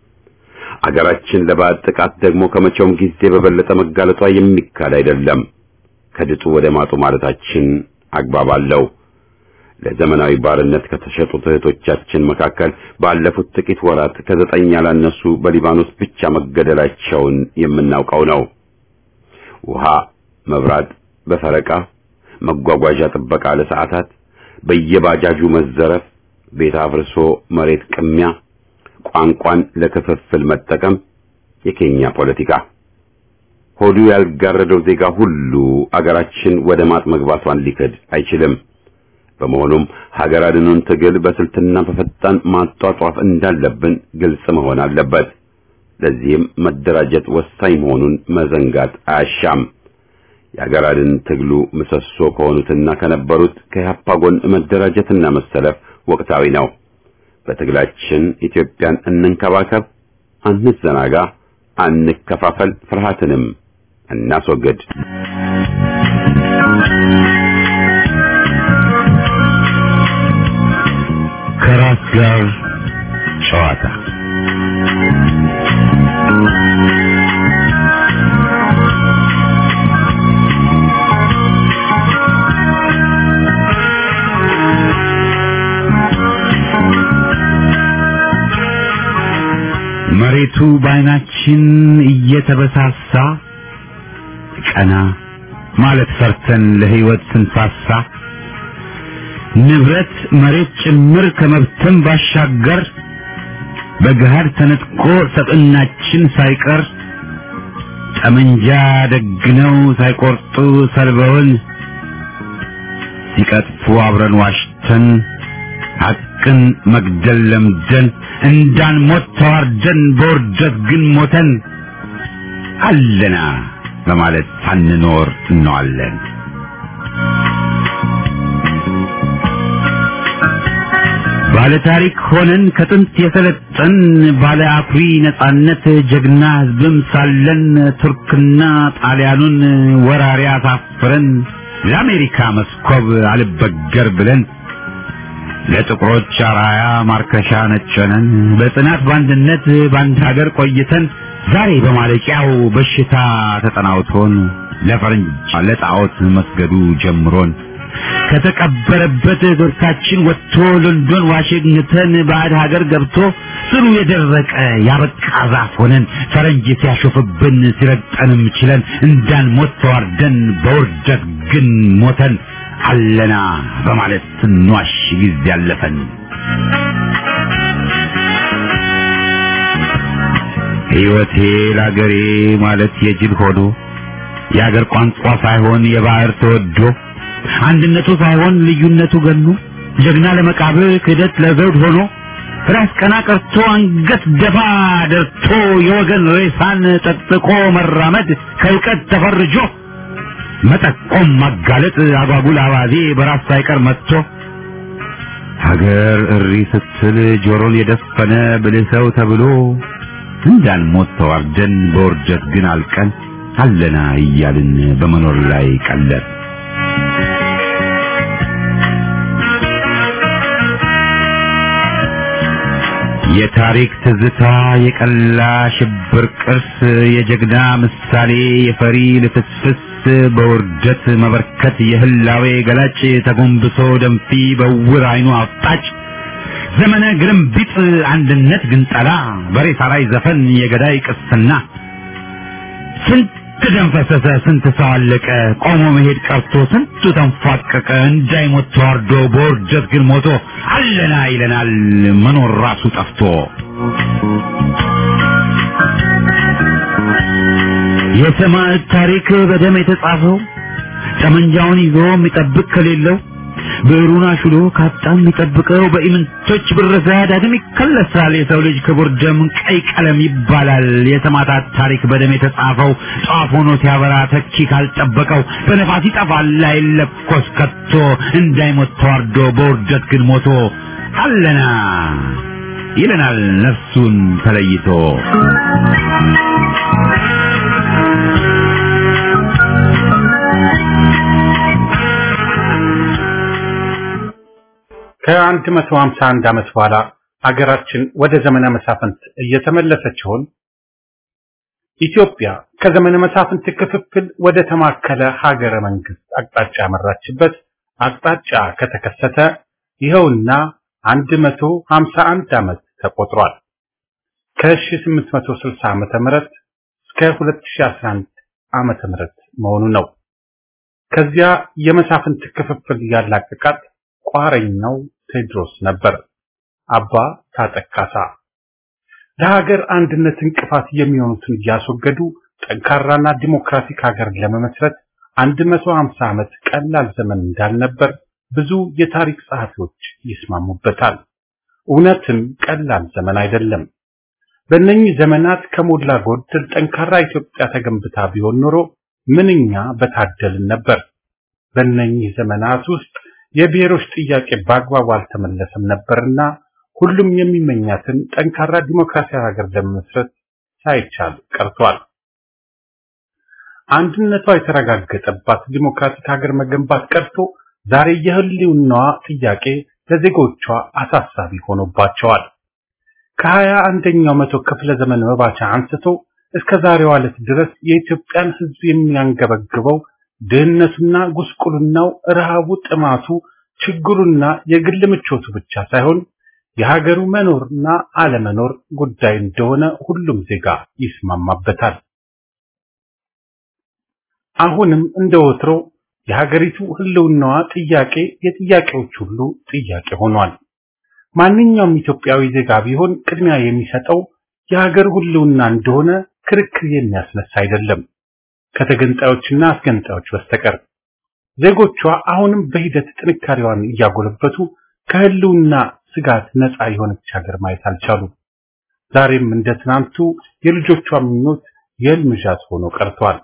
አገራችን ለባዕድ ጥቃት ደግሞ ከመቼውም ጊዜ በበለጠ መጋለጧ የሚካድ አይደለም። ከድጡ ወደ ማጡ ማለታችን አግባብ አለው። ለዘመናዊ ባርነት ከተሸጡት እህቶቻችን መካከል ባለፉት ጥቂት ወራት ከዘጠኝ ያላነሱ በሊባኖስ ብቻ መገደላቸውን የምናውቀው ነው። ውሃ፣ መብራት በፈረቃ መጓጓዣ ጥበቃ ለሰዓታት፣ በየባጃጁ መዘረፍ፣ ቤት አፍርሶ መሬት ቅሚያ፣ ቋንቋን ለክፍፍል መጠቀም፣ የኬኛ ፖለቲካ ሆዱ ያልጋረደው ዜጋ ሁሉ አገራችን ወደ ማጥ መግባቷን ሊክድ አይችልም። በመሆኑም ሀገር አድኑን ትግል በስልትና በፈጣን ማጧጧፍ እንዳለብን ግልጽ መሆን አለበት። ለዚህም መደራጀት ወሳኝ መሆኑን መዘንጋት አያሻም። የሀገር አድን ትግሉ ምሰሶ ከሆኑትና ከነበሩት ከኢህአፓ ጎን መደራጀትና መሰለፍ ወቅታዊ ነው። በትግላችን ኢትዮጵያን እንንከባከብ፣ አንዘናጋ፣ አንከፋፈል፣ ፍርሃትንም እናስወግድ። ከራስ ጋር ጨዋታ መሬቱ በዓይናችን እየተበሳሳ ቀና ማለት ፈርተን ለሕይወት ስንሳሳ ንብረት መሬት ጭምር ከመብተን ባሻገር በገሃድ ተነጥቆ ሰብዕናችን ሳይቀር ጠመንጃ ደግነው ሳይቆርጡ ሰልበውን ሲቀጥፉ አብረን ዋሽተን ሐቅን መግደል ለምደን እንዳንሞት ተዋርደን በውርደት ግን ሞተን አለና በማለት ሳንኖር እንዋለን። ባለ ታሪክ ሆነን ከጥንት የሰለጠን ባለ አኩሪ ነጻነት ጀግና ሕዝብም ሳለን ቱርክና ጣሊያኑን ወራሪ አሳፍረን ለአሜሪካ መስኮብ አልበገር ብለን ለጥቁሮች አራያ ማርከሻ ነጨነን በጽናት በአንድነት በአንድ ሀገር ቆይተን ዛሬ በማለቂያው በሽታ ተጠናውቶን ለፈረንጅ ለጣዖት መስገዱ ጀምሮን ከተቀበረበት እግርታችን ወጥቶ ሎንዶን ዋሽንግተን ባዕድ ሀገር ገብቶ ስሩ የደረቀ ያበቃ ዛፍ ሆነን ፈረንጅ ሲያሾፍብን ሲረግጠንም ችለን እንዳንሞት ተዋርደን በውርደት ግን ሞተን አለና በማለት ስንዋሽ ጊዜ ያለፈን ሕይወቴ ለአገሬ ማለት የጅል ሆኖ የአገር ቋንቋ ሳይሆን የባህር ተወዶ አንድነቱ ሳይሆን ልዩነቱ ገኖ ጀግና ለመቃብር ክህደት ለዘውድ ሆኖ ራስ ቀና ቀርቶ አንገት ደፋ ደርቶ የወገን ሬሳን ጠጥቆ መራመድ ከእውቀት ተፈርጆ መጠቆም ማጋለጥ አጓጉል አባዜ በራስ ሳይቀር መጥቶ ሀገር እሪ ስትል ጆሮን የደፈነ ብልህ ሰው ተብሎ እንዳንሞት ተዋርደን በውርደት ግን አልቀን አለና እያልን በመኖር ላይ ቀለድ የታሪክ ትዝታ የቀላ ሽብር ቅርስ የጀግና ምሳሌ የፈሪ ልፍስፍስ በውርደት መበርከት የህላዌ ገላጭ ተጎንብሶ ደንፊ በውር አይኑ አፍጣጭ ዘመነ ግርምቢጥ አንድነት ግንጠላ በሬሳ ላይ ዘፈን የገዳይ ቅስና ስንት ደም ፈሰሰ ስንት ሰው አለቀ ቆሞ መሄድ ቀርቶ ስንቱ ተንፏቀቀ እንዳይሞት ተዋርዶ በውርደት ግን ሞቶ አለና ይለናል መኖር ራሱ ጠፍቶ የሰማዕት ታሪክ በደም የተጻፈው ጠመንጃውን ይዞ የሚጠብቅ ከሌለው ብዕሩን አሽሎ ካጣ የሚጠብቀው በኢምንቶች ብረሳ ዳግም ይከለሳል። የሰው ልጅ ክቡር ደም ቀይ ቀለም ይባላል። የሰማዕታት ታሪክ በደም የተጻፈው ጧፍ ሆኖ ሲያበራ ተኪ ካልጠበቀው በነፋስ ይጠፋል አይለኮስ ከቶ እንዳይሞት ተዋርዶ በውርደት ግን ሞቶ አለና ይለናል ነፍሱን ተለይቶ ከአንድ መቶ ሀምሳ አንድ ዓመት በኋላ አገራችን ወደ ዘመነ መሳፍንት እየተመለሰች ይሆን? ኢትዮጵያ ከዘመነ መሳፍንት ክፍፍል ወደ ተማከለ ሀገረ መንግስት አቅጣጫ ያመራችበት አቅጣጫ ከተከሰተ ይኸውና አንድ መቶ ሀምሳ አንድ ዓመት ተቆጥሯል። ከ1860 ዓመተ ምህረት እስከ 2011 ዓመተ ምህረት መሆኑ ነው። ከዚያ የመሳፍንት ክፍፍል ያላቀቃት ቋረኛው ቴዎድሮስ ነበር። አባ ታጠቅ ካሳ ለሀገር አንድነት እንቅፋት የሚሆኑትን እያስወገዱ ጠንካራና ዲሞክራቲክ ሀገር ለመመስረት 150 ዓመት ቀላል ዘመን እንዳልነበር ብዙ የታሪክ ጸሐፊዎች ይስማሙበታል። እውነትም ቀላል ዘመን አይደለም። በእነኚህ ዘመናት ከሞላ ጎደል ጠንካራ ኢትዮጵያ ተገንብታ ቢሆን ኖሮ ምንኛ በታደልን ነበር። በእነኚህ ዘመናት ውስጥ የብሔሮች ጥያቄ በአግባቡ አልተመለሰም ነበርና ሁሉም የሚመኛትን ጠንካራ ዲሞክራሲያዊ ሀገር ለመመስረት ሳይቻል ቀርቷል። አንድነቷ የተረጋገጠባት ዲሞክራቲክ ሀገር መገንባት ቀርቶ ዛሬ የህልውናዋ ጥያቄ ለዜጎቿ አሳሳቢ ሆኖባቸዋል። ከሀያ አንደኛው መቶ ክፍለ ዘመን መባቻ አንስቶ እስከ ዛሬዋ ዕለት ድረስ የኢትዮጵያን ሕዝብ የሚያንገበግበው ድህነቱና ጉስቁልናው፣ ረሃቡ፣ ጥማቱ፣ ችግሩና የግል ምቾቱ ብቻ ሳይሆን የሀገሩ መኖርና አለመኖር ጉዳይ እንደሆነ ሁሉም ዜጋ ይስማማበታል። አሁንም እንደ ወትሮ የሀገሪቱ ህልውናዋ ጥያቄ የጥያቄዎች ሁሉ ጥያቄ ሆኗል። ማንኛውም ኢትዮጵያዊ ዜጋ ቢሆን ቅድሚያ የሚሰጠው የሀገር ህልውና እንደሆነ ክርክር የሚያስነሳ አይደለም፣ ከተገንጣዮችና አስገንጣዮች በስተቀር። ዜጎቿ አሁንም በሂደት ጥንካሬዋን እያጎለበቱ ከህልውና ስጋት ነፃ የሆነች ሀገር ማየት አልቻሉም። ዛሬም እንደ ትናንቱ የልጆቿ ምኞት የህልም ዣት ሆኖ ቀርቷል።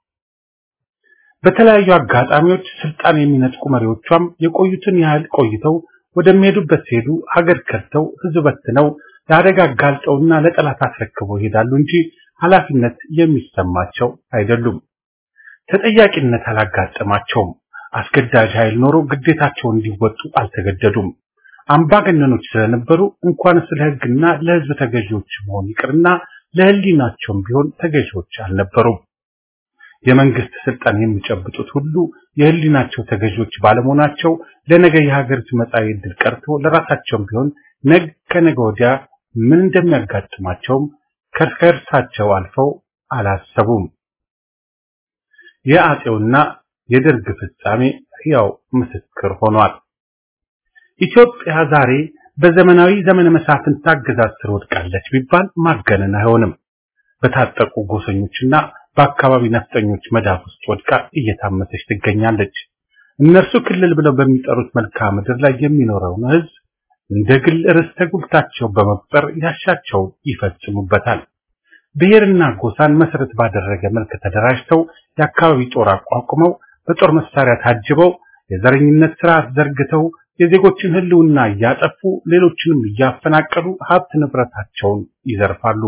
በተለያዩ አጋጣሚዎች ስልጣን የሚነጥቁ መሪዎቿም የቆዩትን ያህል ቆይተው ወደሚሄዱበት ሲሄዱ ሀገር ከድተው ህዝብ በትነው ለአደጋ አጋልጠውና ለጠላት አስረክበው ይሄዳሉ እንጂ ኃላፊነት የሚሰማቸው አይደሉም። ተጠያቂነት አላጋጠማቸውም። አስገዳጅ ኃይል ኖሮ ግዴታቸውን እንዲወጡ አልተገደዱም። አምባገነኖች ስለነበሩ እንኳንስ ለህግና ለህዝብ ተገዢዎች መሆን ይቅርና ለህሊናቸውም ቢሆን ተገዢዎች አልነበሩም። የመንግስት ስልጣን የሚጨብጡት ሁሉ የህሊናቸው ተገዢዎች ባለመሆናቸው ለነገ የሀገሪቱ መጻኢ ዕድል ቀርቶ ለራሳቸውም ቢሆን ነገ ከነገ ወዲያ ምን እንደሚያጋጥማቸውም ከእርሳቸው አልፈው አላሰቡም። የአጼውና የደርግ ፍጻሜ ሕያው ምስክር ሆኗል። ኢትዮጵያ ዛሬ በዘመናዊ ዘመነ መሳፍንት አገዛዝ ስር ወድቃለች ቢባል ማገነን አይሆንም። በታጠቁ ጎሰኞችና በአካባቢ ነፍጠኞች መዳፍ ውስጥ ወድቃ እየታመሰች ትገኛለች። እነርሱ ክልል ብለው በሚጠሩት መልክዓ ምድር ላይ የሚኖረውን ሕዝብ እንደ ግል ርስተ ጉልታቸው በመቁጠር ያሻቸው ይፈጽሙበታል። ብሔርና ጎሳን መሰረት ባደረገ መልክ ተደራጅተው የአካባቢ ጦር አቋቁመው በጦር መሳሪያ ታጅበው የዘረኝነት ስርዓት ዘርግተው የዜጎችን ሕልውና እያጠፉ ሌሎችንም እያፈናቀሉ ሀብት ንብረታቸውን ይዘርፋሉ።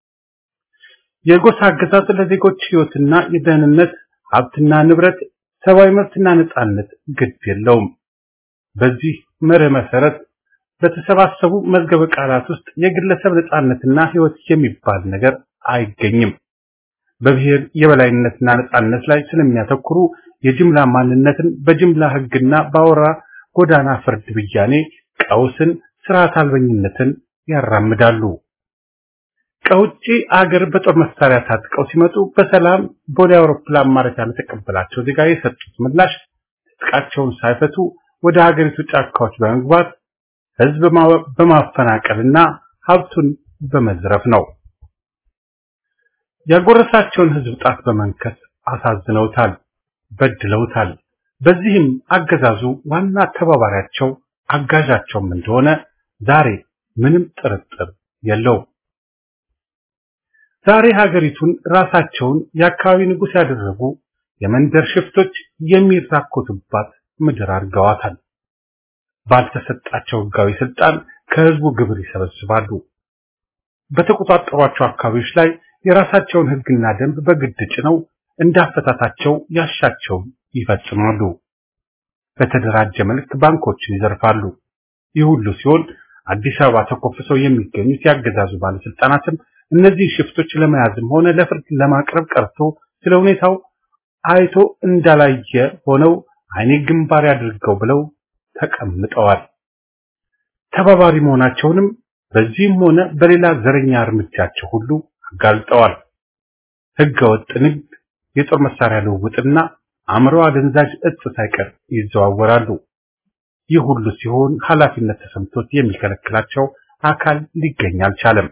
የጎሳ አገዛዝ ለዜጎች ሕይወትና የደህንነት ሀብትና ንብረት፣ ሰብአዊ መብትና ነጻነት ግድ የለውም። በዚህ መርህ መሰረት በተሰባሰቡ መዝገበ ቃላት ውስጥ የግለሰብ ነጻነትና ሕይወት የሚባል ነገር አይገኝም። በብሔር የበላይነትና ነጻነት ላይ ስለሚያተኩሩ የጅምላ ማንነትን በጅምላ ሕግና በአውራ ጎዳና ፍርድ ብያኔ ቀውስን፣ ስርዓት አልበኝነትን ያራምዳሉ። ከውጭ አገር በጦር መሳሪያ ታጥቀው ሲመጡ በሰላም ቦሌ አውሮፕላን ማረፊያ ለተቀበላቸው ዜጋ የሰጡት ምላሽ ትጥቃቸውን ሳይፈቱ ወደ ሀገሪቱ ጫካዎች በመግባት ህዝብ በማፈናቀልና ሀብቱን በመዝረፍ ነው። ያጎረሳቸውን ህዝብ ጣት በመንከስ አሳዝነውታል፣ በድለውታል። በዚህም አገዛዙ ዋና ተባባሪያቸው አጋዣቸውም እንደሆነ ዛሬ ምንም ጥርጥር የለውም። ዛሬ ሀገሪቱን ራሳቸውን የአካባቢ ንጉሥ ያደረጉ የመንደር ሽፍቶች የሚራኮቱባት ምድር አድርገዋታል። ባልተሰጣቸው ህጋዊ ስልጣን ከህዝቡ ግብር ይሰበስባሉ። በተቆጣጠሯቸው አካባቢዎች ላይ የራሳቸውን ህግና ደንብ በግድ ጭነው እንዳፈታታቸው ያሻቸውን ይፈጽማሉ። በተደራጀ መልክ ባንኮችን ይዘርፋሉ። ይህ ሁሉ ሲሆን አዲስ አበባ ተኮፍሰው የሚገኙት ያገዛዙ ባለስልጣናትም እነዚህ ሽፍቶች ለመያዝም ሆነ ለፍርድ ለማቅረብ ቀርቶ ስለ ሁኔታው አይቶ እንዳላየ ሆነው አይኔ ግንባር ያድርገው ብለው ተቀምጠዋል። ተባባሪ መሆናቸውንም በዚህም ሆነ በሌላ ዘረኛ እርምጃቸው ሁሉ አጋልጠዋል። ህገወጥ ንግድ፣ የጦር መሳሪያ ልውውጥና አእምሮ አደንዛዥ እጽ ሳይቀር ይዘዋወራሉ። ይህ ሁሉ ሲሆን ኃላፊነት ተሰምቶት የሚከለክላቸው አካል ሊገኝ አልቻለም።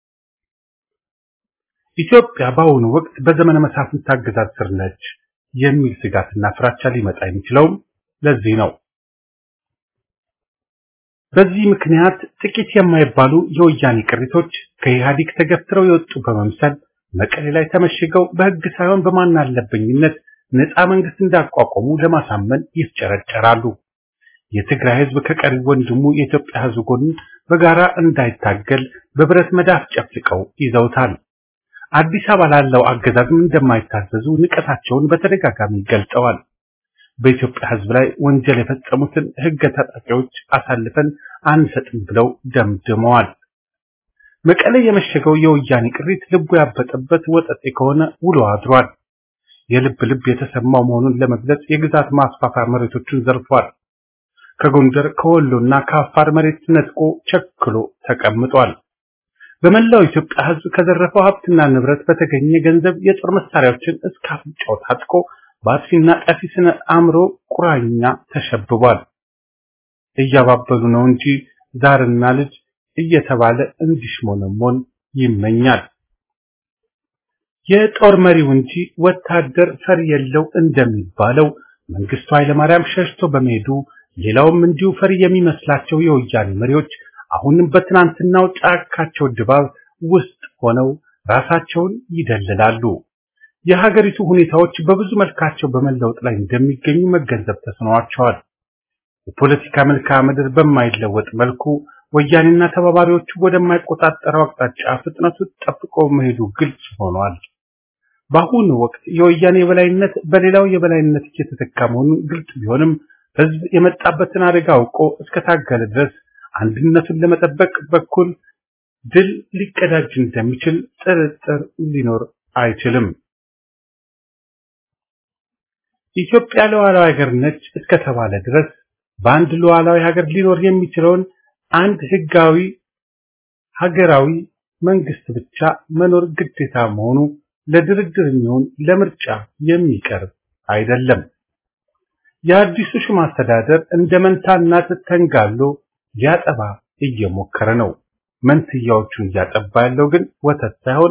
ኢትዮጵያ በአሁኑ ወቅት በዘመነ መሳፍንት አገዛዝ ስር ነች የሚል ስጋትና ፍራቻ ሊመጣ የሚችለውም ለዚህ ነው። በዚህ ምክንያት ጥቂት የማይባሉ የወያኔ ቅሪቶች ከኢህአዴግ ተገፍትረው የወጡ በመምሰል መቀሌ ላይ ተመሽገው በህግ ሳይሆን በማን አለበኝነት ነፃ መንግስት እንዳቋቋሙ ለማሳመን ይፍጨረጨራሉ። የትግራይ ህዝብ ከቀሪ ወንድሙ የኢትዮጵያ ህዝብ ጎን በጋራ እንዳይታገል በብረት መዳፍ ጨፍልቀው ይዘውታል። አዲስ አበባ ላለው አገዛዝም እንደማይታዘዙ ንቀታቸውን በተደጋጋሚ ገልጸዋል። በኢትዮጵያ ህዝብ ላይ ወንጀል የፈጸሙትን ህገ ታጣቂዎች አሳልፈን አንሰጥም ብለው ደምድመዋል። መቀሌ የመሸገው የወያኔ ቅሪት ልቡ ያበጠበት ወጠጤ ከሆነ ውሎ አድሯል። የልብ ልብ የተሰማው መሆኑን ለመግለጽ የግዛት ማስፋፋያ መሬቶችን ዘርፏል። ከጎንደር ከወሎና ከአፋር መሬት ነጥቆ ቸክሎ ተቀምጧል። በመላው ኢትዮጵያ ህዝብ ከዘረፈው ሀብትና ንብረት በተገኘ ገንዘብ የጦር መሳሪያዎችን እስከ አፍንጫው ታጥቆ በአጥፊና ጠፊ ስነ አእምሮ ቁራኛ ተሸብቧል። እያባበሉ ነው እንጂ ዛርና ልጅ እየተባለ እንዲሽሞነሞን ይመኛል። የጦር መሪው እንጂ ወታደር ፈሪ የለው እንደሚባለው መንግስቱ ኃይለማርያም ሸሽቶ በመሄዱ ሌላውም እንዲሁ ፈሪ የሚመስላቸው የወያኔ መሪዎች አሁንም በትናንትናው ጫካቸው ድባብ ውስጥ ሆነው ራሳቸውን ይደልላሉ። የሀገሪቱ ሁኔታዎች በብዙ መልካቸው በመለወጥ ላይ እንደሚገኙ መገንዘብ ተስኗቸዋል። የፖለቲካ መልክዓ ምድር በማይለወጥ መልኩ ወያኔና ተባባሪዎቹ ወደማይቆጣጠረው አቅጣጫ ፍጥነቱ ጠብቆ መሄዱ ግልጽ ሆኗል። በአሁኑ ወቅት የወያኔ የበላይነት በሌላው የበላይነት እየተተካ መሆኑን ግልጽ ቢሆንም ህዝብ የመጣበትን አደጋ አውቆ እስከታገለ ድረስ አንድነቱን ለመጠበቅ በኩል ድል ሊቀዳጅ እንደሚችል ጥርጥር ሊኖር አይችልም። ኢትዮጵያ ሉዓላዊ ሀገር ነች እስከተባለ ድረስ በአንድ ሉዓላዊ ሀገር ሊኖር የሚችለውን አንድ ህጋዊ ሀገራዊ መንግስት ብቻ መኖር ግዴታ መሆኑ ለድርድር የሚሆን ለምርጫ የሚቀርብ አይደለም። የአዲሱ ሹም አስተዳደር እንደ መንታ እናት ተንጋሎ ሊያጠባ እየሞከረ ነው። መንትያዎቹን እያጠባ ያለው ግን ወተት ሳይሆን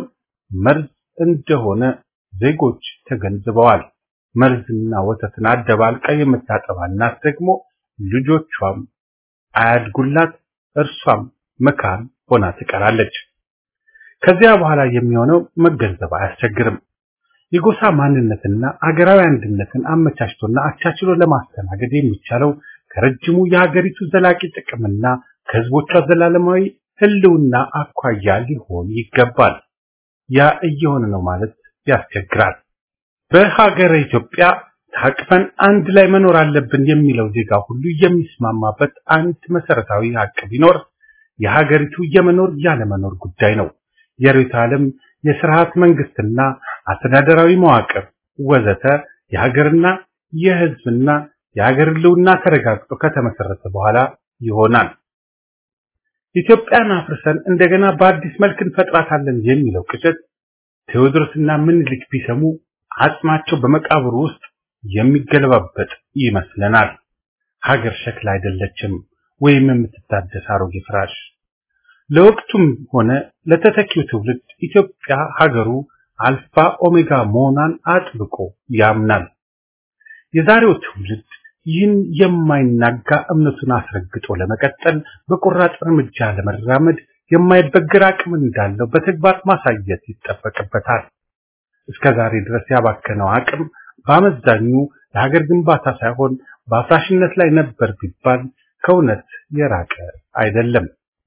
መርዝ እንደሆነ ዜጎች ተገንዝበዋል። መርዝና ወተትን አደባልቃ የምታጠባ እናት ደግሞ ልጆቿም አያድጉላት፣ እርሷም መካን ሆና ትቀራለች። ከዚያ በኋላ የሚሆነው መገንዘብ አያስቸግርም። የጎሳ ማንነትና አገራዊ አንድነትን አመቻችቶና አቻችሎ ለማስተናገድ የሚቻለው ከረጅሙ የሀገሪቱ ዘላቂ ጥቅምና ከህዝቦቿ ዘላለማዊ ህልውና አኳያ ሊሆን ይገባል። ያ እየሆነ ነው ማለት ያስቸግራል። በሀገረ ኢትዮጵያ ታቅፈን አንድ ላይ መኖር አለብን የሚለው ዜጋ ሁሉ የሚስማማበት አንድ መሰረታዊ ሀቅ ቢኖር የሀገሪቱ የመኖር ያለመኖር ጉዳይ ነው። የርዕዮተ ዓለም የስርዓት መንግስትና አስተዳደራዊ መዋቅር ወዘተ የሀገርና የህዝብና የሀገር ህልውና ተረጋግጦ ከተመሰረተ በኋላ ይሆናል። ኢትዮጵያን አፍርሰን እንደገና በአዲስ መልክ እንፈጥራታለን የሚለው ቅዠት ቴዎድሮስና ምኒልክ ቢሰሙ አጽማቸው በመቃብሩ ውስጥ የሚገለባበጥ ይመስለናል። ሀገር ሸክላ አይደለችም ወይም የምትታደስ አሮጌ ፍራሽ። ለወቅቱም ሆነ ለተተኪው ትውልድ ኢትዮጵያ ሀገሩ አልፋ ኦሜጋ መሆኗን አጥብቆ ያምናል። የዛሬው ትውልድ ይህን የማይናጋ እምነቱን አስረግጦ ለመቀጠል በቆራጥ እርምጃ ለመራመድ የማይበገር አቅም እንዳለው በተግባር ማሳየት ይጠበቅበታል። እስከ ዛሬ ድረስ ያባከነው አቅም በአመዛኙ ለሀገር ግንባታ ሳይሆን በአፍራሽነት ላይ ነበር ቢባል ከእውነት የራቀ አይደለም።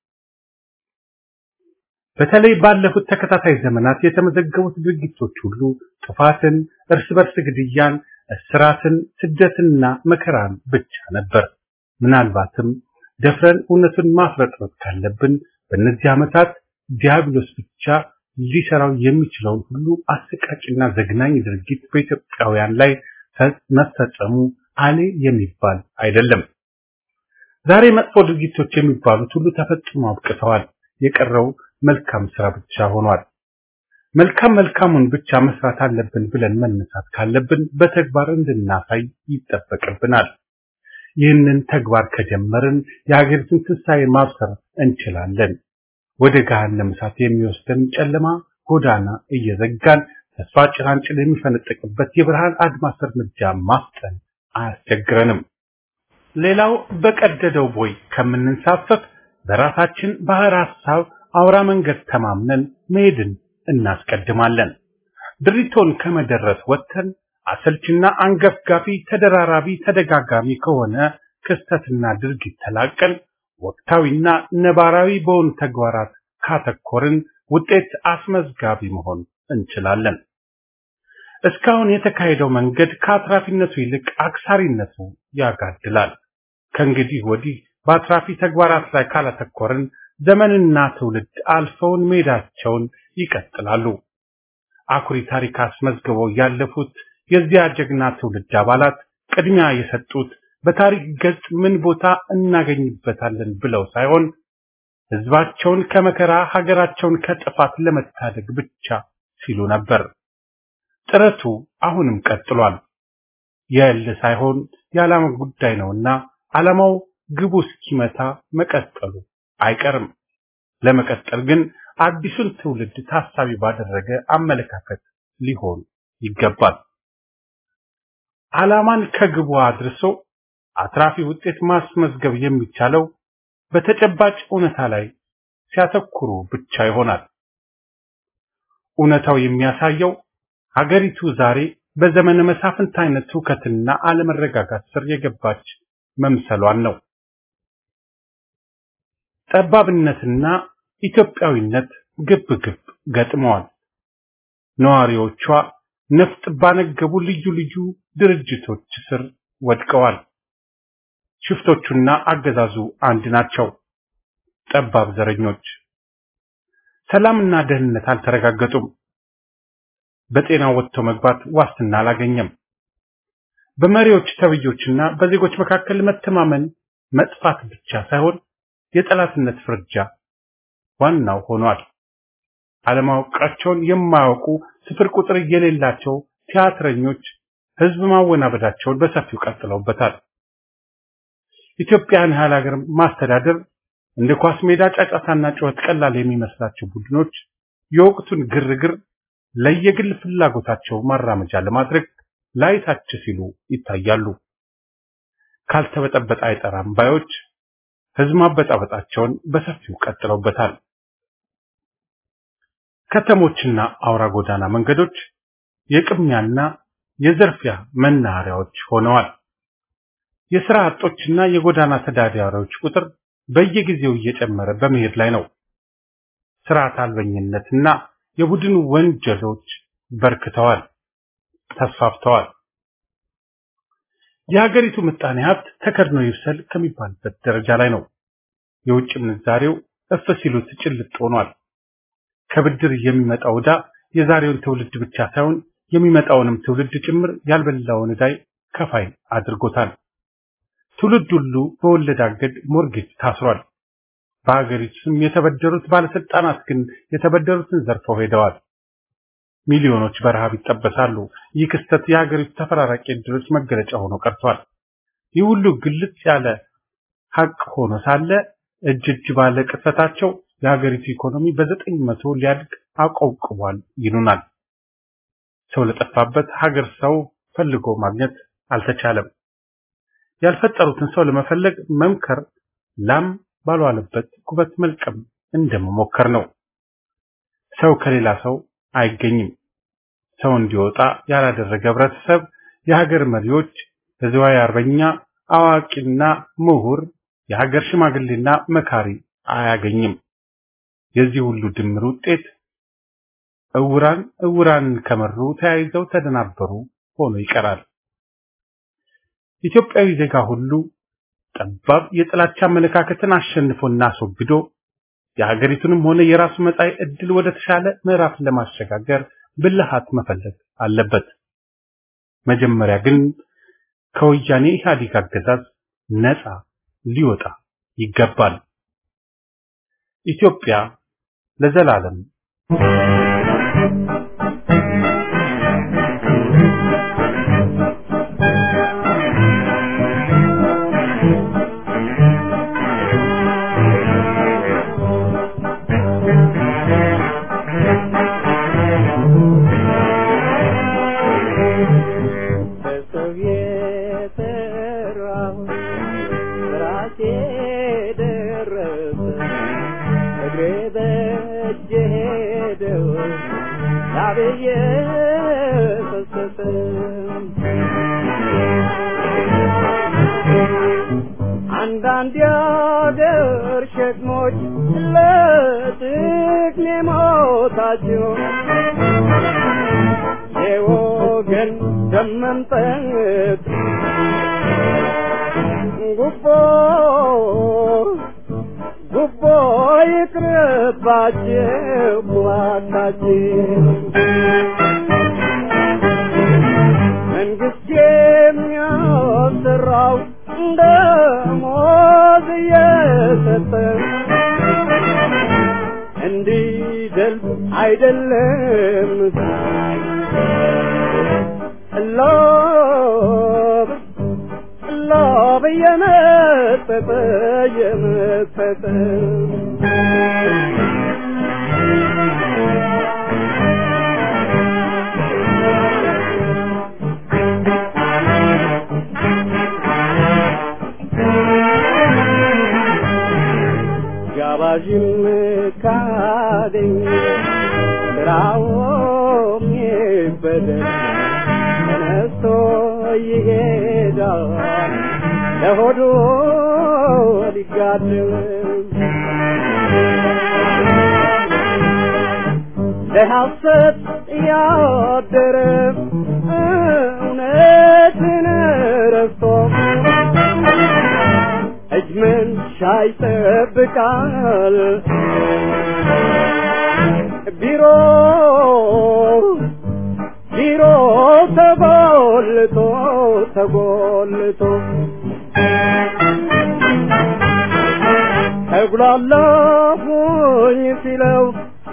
በተለይ ባለፉት ተከታታይ ዘመናት የተመዘገቡት ድርጊቶች ሁሉ ጥፋትን፣ እርስ በርስ ግድያን፣ እስራትን፣ ስደትና መከራን ብቻ ነበር። ምናልባትም ደፍረን እውነቱን ማፍረጥረጥ ካለብን በእነዚህ ዓመታት ዲያብሎስ ብቻ ሊሰራው የሚችለውን ሁሉ አሰቃቂና ዘግናኝ ድርጊት በኢትዮጵያውያን ላይ መፈጸሙ አሌ የሚባል አይደለም። ዛሬ መጥፎ ድርጊቶች የሚባሉት ሁሉ ተፈጽሞ አብቅተዋል። የቀረው መልካም ስራ ብቻ ሆኗል። መልካም መልካሙን ብቻ መስራት አለብን ብለን መነሳት ካለብን በተግባር እንድናሳይ ይጠበቅብናል። ይህንን ተግባር ከጀመርን የሀገሪቱን ትንሣኤ ማብሰር እንችላለን። ወደ ገሃነመ እሳት የሚወስደን ጨለማ ጎዳና እየዘጋን ተስፋ ጭላንጭል የሚፈነጥቅበት የብርሃን አድማስ እርምጃ ማፍጠን አያስቸግረንም። ሌላው በቀደደው ቦይ ከምንንሳፈፍ በራሳችን ባህር ሐሳብ አውራ መንገድ ተማምነን መሄድን እናስቀድማለን። ድሪቶን ከመደረስ ወጥተን አሰልችና አንገፍጋፊ ተደራራቢ ተደጋጋሚ ከሆነ ክስተትና ድርጊት ተላቀን ወቅታዊና ነባራዊ በሆኑ ተግባራት ካተኮርን ውጤት አስመዝጋቢ መሆን እንችላለን። እስካሁን የተካሄደው መንገድ ከአትራፊነቱ ይልቅ አክሳሪነቱ ያጋድላል። ከእንግዲህ ወዲህ በአትራፊ ተግባራት ላይ ካላተኮርን ዘመንና ትውልድ አልፈውን መሄዳቸውን ይቀጥላሉ። አኩሪ ታሪክ አስመዝግበው ያለፉት የዚያ ጀግና ትውልድ አባላት ቅድሚያ የሰጡት በታሪክ ገጽ ምን ቦታ እናገኝበታለን ብለው ሳይሆን ሕዝባቸውን ከመከራ ሀገራቸውን ከጥፋት ለመታደግ ብቻ ሲሉ ነበር። ጥረቱ አሁንም ቀጥሏል። የእል ሳይሆን የዓላማ ጉዳይ ነውና ዓላማው ግቡ እስኪመታ መቀጠሉ አይቀርም። ለመቀጠል ግን አዲሱን ትውልድ ታሳቢ ባደረገ አመለካከት ሊሆን ይገባል። ዓላማን ከግቡ አድርሶ አትራፊ ውጤት ማስመዝገብ የሚቻለው በተጨባጭ እውነታ ላይ ሲያተኩሩ ብቻ ይሆናል። እውነታው የሚያሳየው ሀገሪቱ ዛሬ በዘመነ መሳፍንት አይነት ትውከትና አለመረጋጋት ስር የገባች መምሰሏን ነው። ጠባብነትና ኢትዮጵያዊነት ግብ ግብ ገጥመዋል። ነዋሪዎቿ ነፍጥ ባነገቡ ልዩ ልዩ ድርጅቶች ስር ወድቀዋል። ሽፍቶቹና አገዛዙ አንድ ናቸው። ጠባብ ዘረኞች ሰላምና ደህንነት አልተረጋገጡም። በጤና ወጥቶ መግባት ዋስትና አላገኘም። በመሪዎች ተብዮችና በዜጎች መካከል መተማመን መጥፋት ብቻ ሳይሆን የጠላትነት ፍርጃ ዋናው ሆኗል። አለማወቃቸውን የማያውቁ ስፍር ቁጥር የሌላቸው ቲያትረኞች ህዝብ ማወናበዳቸውን በሰፊው ቀጥለውበታል። ኢትዮጵያን ያህል ሀገር ማስተዳደር እንደ ኳስ ሜዳ ጫጫታና ጩኸት ቀላል የሚመስላቸው ቡድኖች የወቅቱን ግርግር ለየግል ፍላጎታቸው ማራመጃ ለማድረግ ላይታች ሲሉ ይታያሉ። ካልተበጠበጠ አይጠራም ባዮች ህዝብ ማበጣበጣቸውን በሰፊው ቀጥለውበታል። ከተሞችና አውራ ጎዳና መንገዶች የቅሚያና የዘርፊያ መናኸሪያዎች ሆነዋል። የሥራ አጦችና የጎዳና ተዳዳሪዎች ቁጥር በየጊዜው እየጨመረ በመሄድ ላይ ነው። ስርዓት አልበኝነትና የቡድን ወንጀሎች በርክተዋል፣ ተስፋፍተዋል። የሀገሪቱ ምጣኔ ሀብት ተከድኖ ይብሰል ከሚባልበት ደረጃ ላይ ነው። የውጭ ምንዛሬው እፍ ሲሉት ጭልጥ ሆኗል። ከብድር የሚመጣው ዕዳ የዛሬውን ትውልድ ብቻ ሳይሆን የሚመጣውንም ትውልድ ጭምር ያልበላውን ዕዳይ ከፋይ አድርጎታል። ትውልድ ሁሉ በወለድ አገድ ሞርጌጅ ታስሯል። በሀገሪቱ ስም የተበደሩት ባለስልጣናት ግን የተበደሩትን ዘርፈው ሄደዋል። ሚሊዮኖች በረሃብ ይጠበሳሉ። ይህ ክስተት የሀገሪቱ ተፈራራቂ ዕድሎች መገለጫ ሆኖ ቀርቷል። ይህ ሁሉ ግልጽ ያለ ሀቅ ሆኖ ሳለ እጅ እጅ ባለ ቅጽበታቸው የሀገሪቱ ኢኮኖሚ በዘጠኝ መቶ ሊያድግ አቆብቁቧል ይሉናል። ሰው ለጠፋበት ሀገር ሰው ፈልጎ ማግኘት አልተቻለም። ያልፈጠሩትን ሰው ለመፈለግ መምከር ላም ባልዋለበት ኩበት መልቀም እንደመሞከር ነው። ሰው ከሌላ ሰው አይገኝም። ሰው እንዲወጣ ያላደረገ ህብረተሰብ የሀገር መሪዎች፣ ህዝባዊ አርበኛ፣ አዋቂና ምሁር፣ የሀገር ሽማግሌና መካሪ አያገኝም። የዚህ ሁሉ ድምር ውጤት እውራን እውራን ከመሩ ተያይዘው ተደናበሩ ሆኖ ይቀራል። ኢትዮጵያዊ ዜጋ ሁሉ ጠባብ የጥላቻ አመለካከትን አሸንፎና አስወግዶ የሀገሪቱንም ሆነ የራሱ መጻኢ ዕድል ወደ ተሻለ ምዕራፍ ለማሸጋገር ብልሃት መፈለግ አለበት። መጀመሪያ ግን ከወያኔ ኢህአዴግ አገዛዝ ነፃ ሊወጣ ይገባል። ኢትዮጵያ ለዘላለም በሰው የተራሁ ራሴ ደረሰ እግሬ በእጄ ሄደው ላብዬ ፈሰሰ አንዳንድ የአገር ሸክሞች ለጥቅሜ ሞታቸው የወገን ደም መምጠጥ ጉቦ ጉቦ ይቅርባቸው እባካችሁ መንግስት የሚያሰራው ደሞዝ እየሰጠ እንዲደልብ አይደለም ሎብ ሎብ እየመጠጠ እየመጠጠ ጋባዥም ካገኘ ስራውም ይበደል ተነስቶ ይሄዳል ለሆዱ ሊጋድም ለሐሰት ያደረ እውነትን ረስቶ እጅ መንሻ ይጠብቃል ቢሮ ቢሮ ተጎልቶ ተጎልቶ ተጉላላሁኝ ሲለው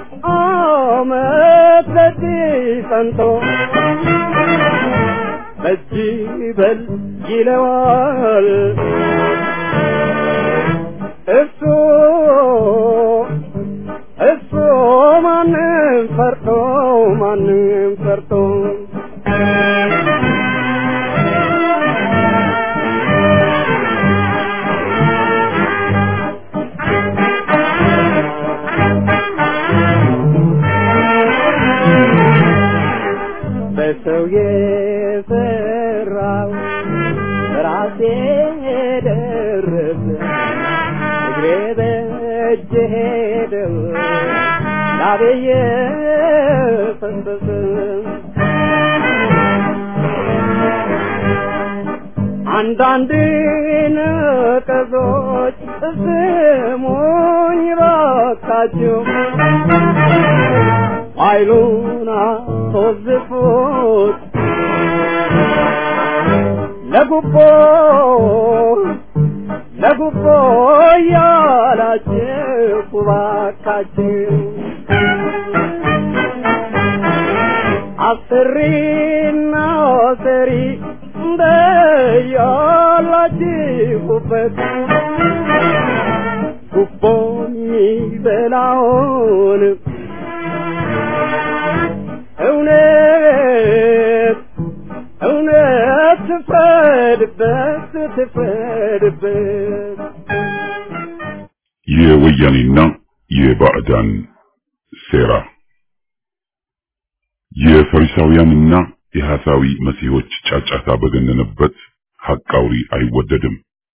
አመት በዚህ ጸንቶ በጅ በል ይለዋል እሱ እሱ ማንም ፈርቶ ማንም እጄ ሄደው ላቤየ ፈሰሰ አንዳንድ ነቀዞች ስሙኝ ባካችሁ ኃይሉን አስወዝፉት ለጉቦ ለጉቦ ያላችሁ ባካችሁ አስሪና ሰሪ እንደያላችሁበት ጉቦ የሚበላውን እውነት እውነት ትፍረድበት ትፍረድበት የወያኔና የባዕዳን ሴራ የፈሪሳውያንና የሐሳዊ መሲሖች ጫጫታ በገነነበት ሐቅ አውሪ አይወደድም።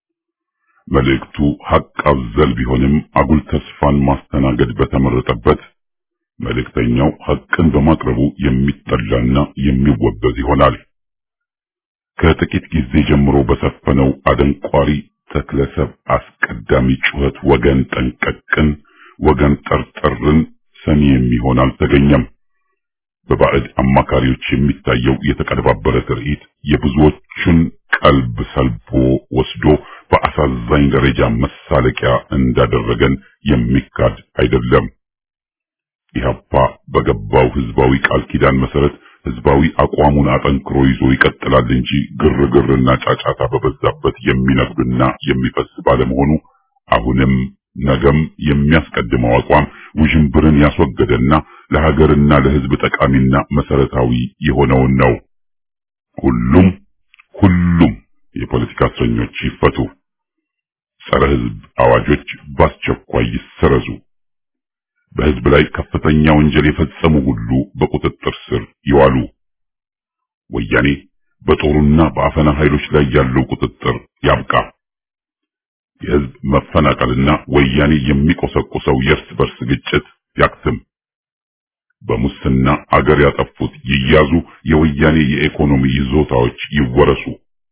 መልእክቱ ሐቅ አዘል ቢሆንም አጉል ተስፋን ማስተናገድ በተመረጠበት መልእክተኛው ሐቅን በማቅረቡ የሚጠላና የሚወገዝ ይሆናል። ከጥቂት ጊዜ ጀምሮ በሰፈነው አደንቋሪ ተክለሰብ አስቀዳሚ ጩኸት ወገን ጠንቀቅን፣ ወገን ጠርጠርን ሰሚ የሚሆን አልተገኘም። በባዕድ አማካሪዎች የሚታየው የተቀነባበረ ትርኢት የብዙዎቹን ቀልብ ሰልቦ ወስዶ በአሳዛኝ ደረጃ መሳለቂያ እንዳደረገን የሚካድ አይደለም። ኢህአፓ በገባው ህዝባዊ ቃል ኪዳን መሰረት ህዝባዊ አቋሙን አጠንክሮ ይዞ ይቀጥላል እንጂ ግርግርና ጫጫታ በበዛበት የሚነግድና የሚፈስ ባለመሆኑ አሁንም ነገም የሚያስቀድመው አቋም ውዥንብርን ያስወገደና ለሀገርና ለህዝብ ጠቃሚና መሰረታዊ የሆነውን ነው። ሁሉም ሁሉም የፖለቲካ እስረኞች ይፈቱ፣ ጸረ ህዝብ አዋጆች በአስቸኳይ ይሰረዙ፣ በህዝብ ላይ ከፍተኛ ወንጀል የፈጸሙ ሁሉ በቁጥጥር ስር ይዋሉ። ወያኔ በጦሩና በአፈና ኃይሎች ላይ ያለው ቁጥጥር ያብቃ። የህዝብ መፈናቀልና ወያኔ የሚቆሰቁሰው የእርስ በርስ ግጭት ያክትም። በሙስና አገር ያጠፉት ይያዙ፣ የወያኔ የኢኮኖሚ ይዞታዎች ይወረሱ።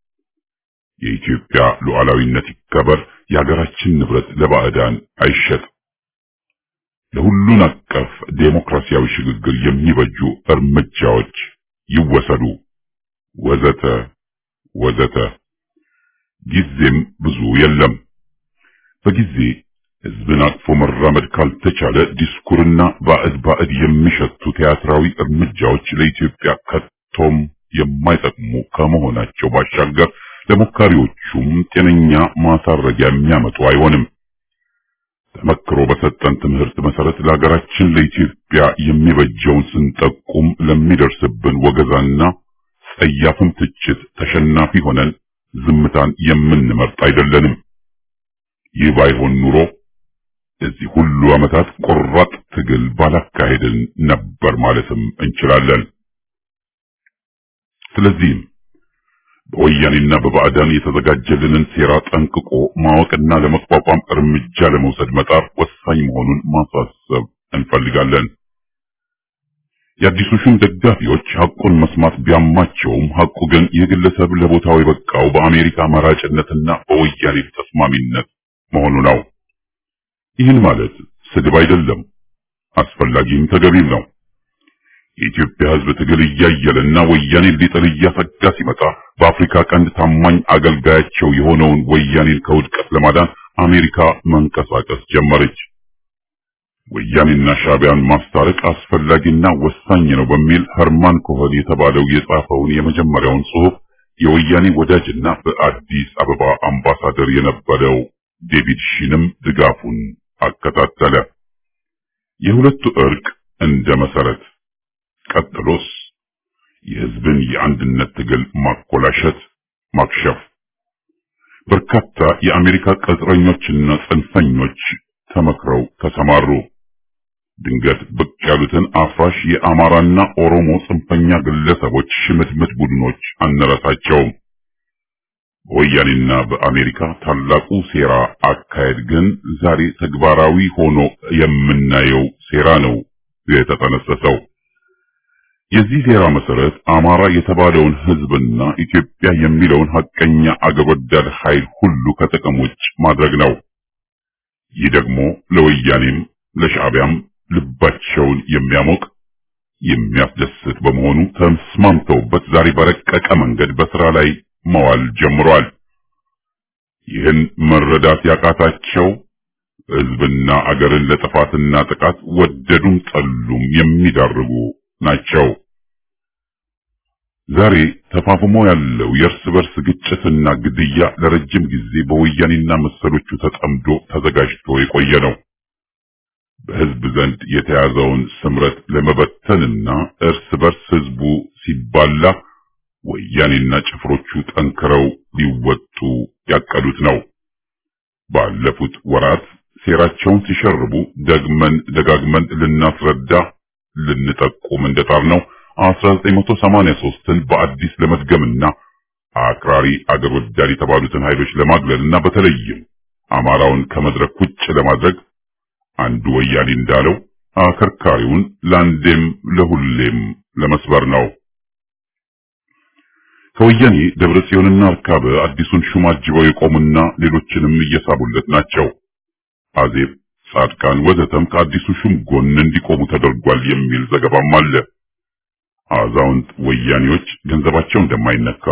የኢትዮጵያ ሉዓላዊነት ይከበር፣ የሀገራችን ንብረት ለባዕዳን አይሸጥ። ለሁሉን አቀፍ ዴሞክራሲያዊ ሽግግር የሚበጁ እርምጃዎች ይወሰዱ፣ ወዘተ ወዘተ። ጊዜም ብዙ የለም። በጊዜ ህዝብን አቅፎ መራመድ ካልተቻለ ዲስኩርና ባዕድ ባዕድ የሚሸቱ ቲያትራዊ እርምጃዎች ለኢትዮጵያ ከቶም የማይጠቅሙ ከመሆናቸው ባሻገር ለሞካሪዎቹም ጤነኛ ማሳረጊያ የሚያመጡ አይሆንም። ተመክሮ በሰጠን ትምህርት መሰረት ለሀገራችን ለኢትዮጵያ የሚበጀውን ስንጠቁም ለሚደርስብን ወገዛና ጸያፍም ትችት ተሸናፊ ሆነን ዝምታን የምንመርጥ አይደለንም። ይህ ባይሆን ኑሮ እዚህ ሁሉ ዓመታት ቆራጥ ትግል ባላካሄድን ነበር ማለትም እንችላለን። ስለዚህም በወያኔና በባዕዳን የተዘጋጀልንን ሴራ ጠንቅቆ ማወቅና ለመቋቋም እርምጃ ለመውሰድ መጣር ወሳኝ መሆኑን ማሳሰብ እንፈልጋለን። የአዲሱ ሹም ደጋፊዎች ሐቁን መስማት ቢያማቸውም ሐቁ ግን ይህ ግለሰብ ለቦታው የበቃው በአሜሪካ መራጭነትና በወያኔ ተስማሚነት መሆኑ ነው። ይህን ማለት ስድብ አይደለም፣ አስፈላጊም ተገቢም ነው። የኢትዮጵያ ሕዝብ ትግል እያየለና ወያኔ ሊጥል እያሰጋ ሲመጣ በአፍሪካ ቀንድ ታማኝ አገልጋያቸው የሆነውን ወያኔን ከውድቀት ለማዳን አሜሪካ መንቀሳቀስ ጀመረች። ወያኔና ሻዕቢያን ማስታረቅ አስፈላጊና ወሳኝ ነው በሚል ኸርማን ኮኸን የተባለው የጻፈውን የመጀመሪያውን ጽሑፍ የወያኔ ወዳጅና በአዲስ አበባ አምባሳደር የነበረው ዴቪድ ሺንም ድጋፉን አከታተለ። የሁለቱ እርቅ እንደ መሰረት ቀጥሎስ የህዝብን የአንድነት ትግል ማኮላሸት፣ ማክሸፍ። በርካታ የአሜሪካ ቅጥረኞችና ጽንፈኞች ተመክረው ተሰማሩ። ድንገት ብቅ ያሉትን አፍራሽ የአማራና ኦሮሞ ጽንፈኛ ግለሰቦች ሽምትምት ቡድኖች አንረሳቸውም። በወያኔና በአሜሪካ ታላቁ ሴራ አካሄድ ግን ዛሬ ተግባራዊ ሆኖ የምናየው ሴራ ነው የተጠነሰሰው። የዚህ ሴራ መሰረት አማራ የተባለውን ህዝብና ኢትዮጵያ የሚለውን ሀቀኛ አገር ወዳድ ኃይል ሁሉ ከጥቅም ውጭ ማድረግ ነው። ይህ ደግሞ ለወያኔም ለሻዕቢያም ልባቸውን የሚያሞቅ የሚያስደስት በመሆኑ ተስማምተውበት ዛሬ በረቀቀ መንገድ በስራ ላይ መዋል ጀምሯል። ይህን መረዳት ያቃታቸው ህዝብና አገርን ለጥፋትና ጥቃት ወደዱም ጠሉም የሚዳርጉ ናቸው። ዛሬ ተፋፍሞ ያለው የእርስ በርስ ግጭትና ግድያ ለረጅም ጊዜ በወያኔና መሰሎቹ ተጠምዶ ተዘጋጅቶ የቆየ ነው። በህዝብ ዘንድ የተያዘውን ስምረት ለመበተንና እርስ በርስ ህዝቡ ሲባላ ወያኔና ጭፍሮቹ ጠንክረው ሊወጡ ያቀዱት ነው። ባለፉት ወራት ሴራቸውን ሲሸርቡ ደግመን ደጋግመን ልናስረዳ ልንጠቁም እንደጣር ነው 1983ን በአዲስ ለመድገምና አክራሪ አገር ወዳድ የተባሉትን ኃይሎች ለማግለልና በተለይም አማራውን ከመድረክ ውጭ ለማድረግ አንዱ ወያኔ እንዳለው አከርካሪውን ለአንዴም ለሁሌም ለመስበር ነው። ከወያኔ ደብረ ጽዮንና አርካበ አዲሱን ሹም አጅበው የቆሙና ሌሎችንም እየሳቡለት ናቸው። አዜብ፣ ጻድቃን ወዘተም ከአዲሱ ሹም ጎን እንዲቆሙ ተደርጓል የሚል ዘገባም አለ። አዛውንት ወያኔዎች ገንዘባቸው እንደማይነካ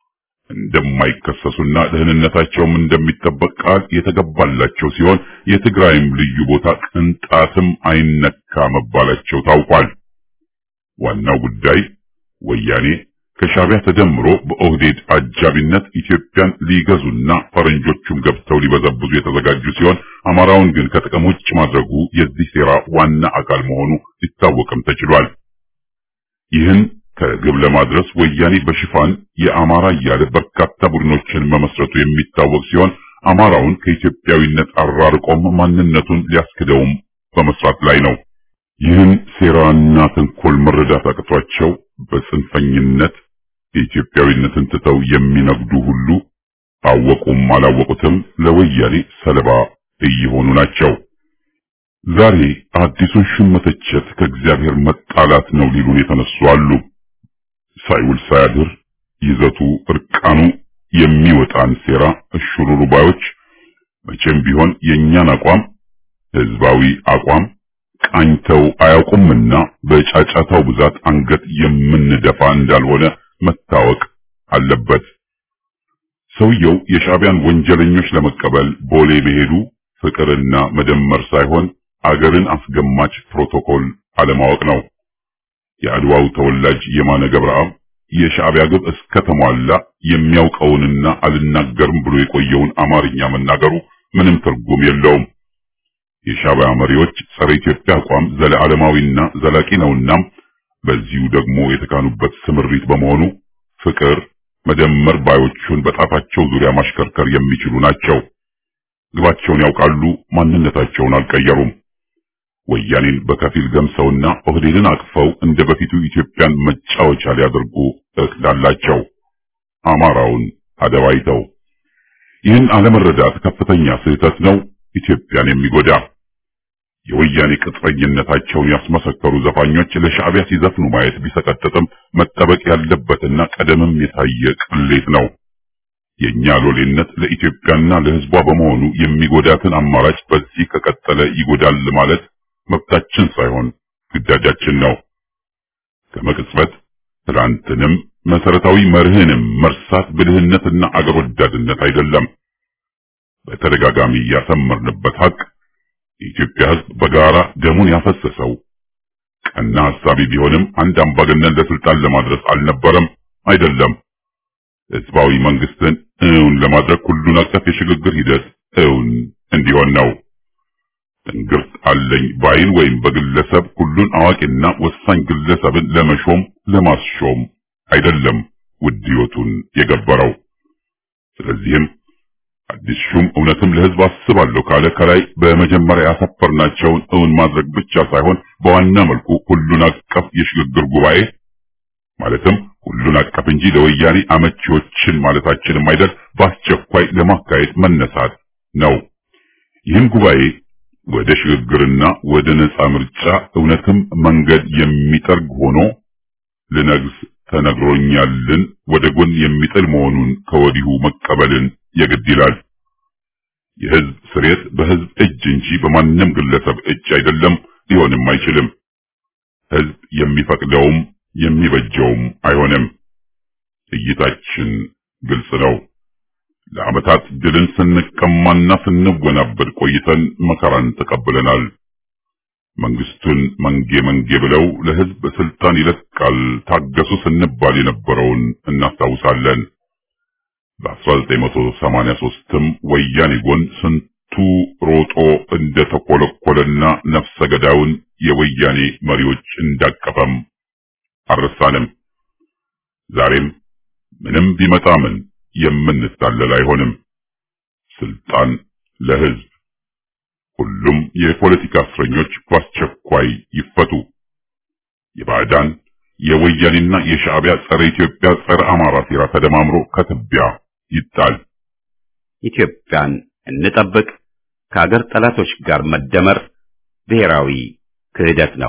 እንደማይከሰሱና ደህንነታቸውም እንደሚጠበቅ ቃል የተገባላቸው ሲሆን የትግራይም ልዩ ቦታ ቅንጣትም አይነካ መባላቸው ታውቋል። ዋናው ጉዳይ ወያኔ ከሻዕቢያ ተደምሮ በኦህዴድ አጃቢነት ኢትዮጵያን ሊገዙና ፈረንጆቹም ገብተው ሊበዘብዙ የተዘጋጁ ሲሆን አማራውን ግን ከጥቅም ውጭ ማድረጉ የዚህ ሴራ ዋና አካል መሆኑ ሊታወቅም ተችሏል። ይህን ከግብ ለማድረስ ወያኔ በሽፋን የአማራ እያለ በርካታ ቡድኖችን መመስረቱ የሚታወቅ ሲሆን አማራውን ከኢትዮጵያዊነት አራርቆም ማንነቱን ሊያስክደውም በመስራት ላይ ነው። ይህን ሴራና ተንኮል መረዳት አቅቷቸው በጽንፈኝነት የኢትዮጵያዊነትን ትተው የሚነግዱ ሁሉ አወቁም አላወቁትም ለወያኔ ሰለባ እየሆኑ ናቸው። ዛሬ አዲሱን ሹም መተቸት ከእግዚአብሔር መጣላት ነው ሊሉን የተነሱ አሉ። ሳይውል ሳያድር ይዘቱ እርቃኑ የሚወጣን ሴራ እሽሩሩ ባዮች መቼም ቢሆን የእኛን አቋም ህዝባዊ አቋም ቃኝተው አያውቁምና በጫጫታው ብዛት አንገት የምንደፋ እንዳልሆነ መታወቅ አለበት። ሰውየው የሻዕቢያን ወንጀለኞች ለመቀበል ቦሌ መሄዱ ፍቅርና መደመር ሳይሆን አገርን አስገማች ፕሮቶኮል አለማወቅ ነው። የአድዋው ተወላጅ የማነ ገብረአብ የሻዕቢያ ግብ እስከተሟላ የሚያውቀውንና አልናገርም ብሎ የቆየውን አማርኛ መናገሩ ምንም ትርጉም የለውም። የሻዕቢያ መሪዎች ጸረ ኢትዮጵያ አቋም ዘለዓለማዊና ዘላቂ ነውና በዚሁ ደግሞ የተካኑበት ስምሪት በመሆኑ ፍቅር መደመር ባዮቹን በጣታቸው ዙሪያ ማሽከርከር የሚችሉ ናቸው። ግባቸውን ያውቃሉ፣ ማንነታቸውን አልቀየሩም። ወያኔን በከፊል ገምሰውና ኦህዴድን አቅፈው እንደ በፊቱ ኢትዮጵያን መጫወቻ ሊያደርጉ እቅድ አላቸው። አማራውን አደባይተው ይህን አለመረዳት ከፍተኛ ስህተት ነው፣ ኢትዮጵያን የሚጎዳ የወያኔ ቅጥረኝነታቸውን ያስመሰከሩ ዘፋኞች ለሻዕቢያ ሲዘፍኑ ማየት ቢሰቀጥጥም መጠበቅ ያለበትና ቀደምም የታየ ቅሌት ነው። የእኛ ሎሌነት ለኢትዮጵያና ለሕዝቧ በመሆኑ የሚጎዳትን አማራጭ በዚህ ከቀጠለ ይጎዳል ማለት መብታችን ሳይሆን ግዳጃችን ነው። ከመቅጽበት ትላንትንም መሰረታዊ መርህንም መርሳት ብልህነትና አገር ወዳድነት አይደለም። በተደጋጋሚ ያሰመርንበት ሀቅ የኢትዮጵያ ሕዝብ በጋራ ደሙን ያፈሰሰው ቀና ሐሳቢ ቢሆንም አንድ አምባገነን ለስልጣን ለማድረስ አልነበረም፣ አይደለም። ህዝባዊ መንግስትን እውን ለማድረግ ሁሉን አቀፍ የሽግግር ሂደት እውን እንዲሆን ነው። ትንግርት አለኝ ባይን ወይም በግለሰብ ሁሉን አዋቂና ወሳኝ ግለሰብን ለመሾም ለማስሾም አይደለም ውድ ሕይወቱን የገበረው። ስለዚህም አዲስ ሹም እውነትም ለህዝብ አስባለሁ ካለ ከላይ በመጀመሪያ ያሰፈርናቸውን እውን ማድረግ ብቻ ሳይሆን በዋና መልኩ ሁሉን አቀፍ የሽግግር ጉባኤ ማለትም ሁሉን አቀፍ እንጂ ለወያኔ አመቺዎችን ማለታችንም አይደል በአስቸኳይ ለማካሄድ መነሳት ነው። ይህን ጉባኤ ወደ ሽግግርና ወደ ነጻ ምርጫ እውነትም መንገድ የሚጠርግ ሆኖ ልነግስ ተነግሮኛልን ወደ ጎን የሚጥል መሆኑን ከወዲሁ መቀበልን የግድ ይላል። የህዝብ ስሬት በህዝብ እጅ እንጂ በማንም ግለሰብ እጅ አይደለም፣ ሊሆንም አይችልም። ህዝብ የሚፈቅደውም የሚበጀውም አይሆንም። እይታችን ግልጽ ነው። ለዓመታት ድልን ስንቀማና ስንወናበድ ቆይተን መከራን ተቀብለናል። መንግስቱን መንጌ መንጌ ብለው ለህዝብ ስልጣን ይለቃል ታገሱ ስንባል የነበረውን እናስታውሳለን። በ1983ም ወያኔ ጎን ስንቱ ሮጦ እንደተኮለኮለና ነፍሰ ገዳዩን የወያኔ መሪዎች እንዳቀፈም አልረሳንም። ዛሬም ምንም ቢመጣ ምን የምንታለል አይሆንም። ስልጣን ለህዝብ። ሁሉም የፖለቲካ እስረኞች በአስቸኳይ ይፈቱ። የባዕዳን የወያኔና የሻዕቢያ ጸረ ኢትዮጵያ ጸረ አማራ ሴራ ተደማምሮ ከትቢያ ይጣል። ኢትዮጵያን እንጠብቅ። ከአገር ጠላቶች ጋር መደመር ብሔራዊ ክህደት ነው።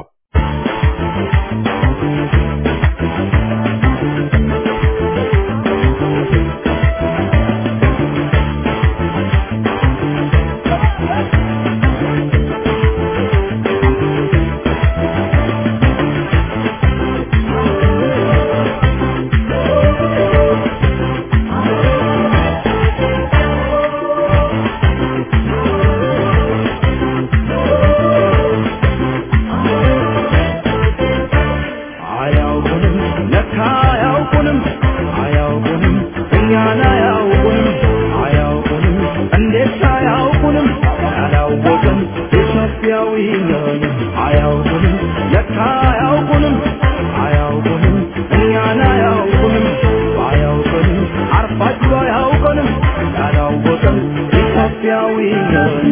አያውቁንም ለካ አያውቁንም አያውቁንም እኛን አያውቁንም አያውቁንም እንዴት አያውቁንም ያላወቅን ኢትዮጵያዊ ነን አያውቁንም ለካ አያውቁንም አያውቁንም እኛን አያውቁንም አያውቁንም አርፋችሁ አያውቁንም ያላወቅን ኢትዮጵያዊ ነን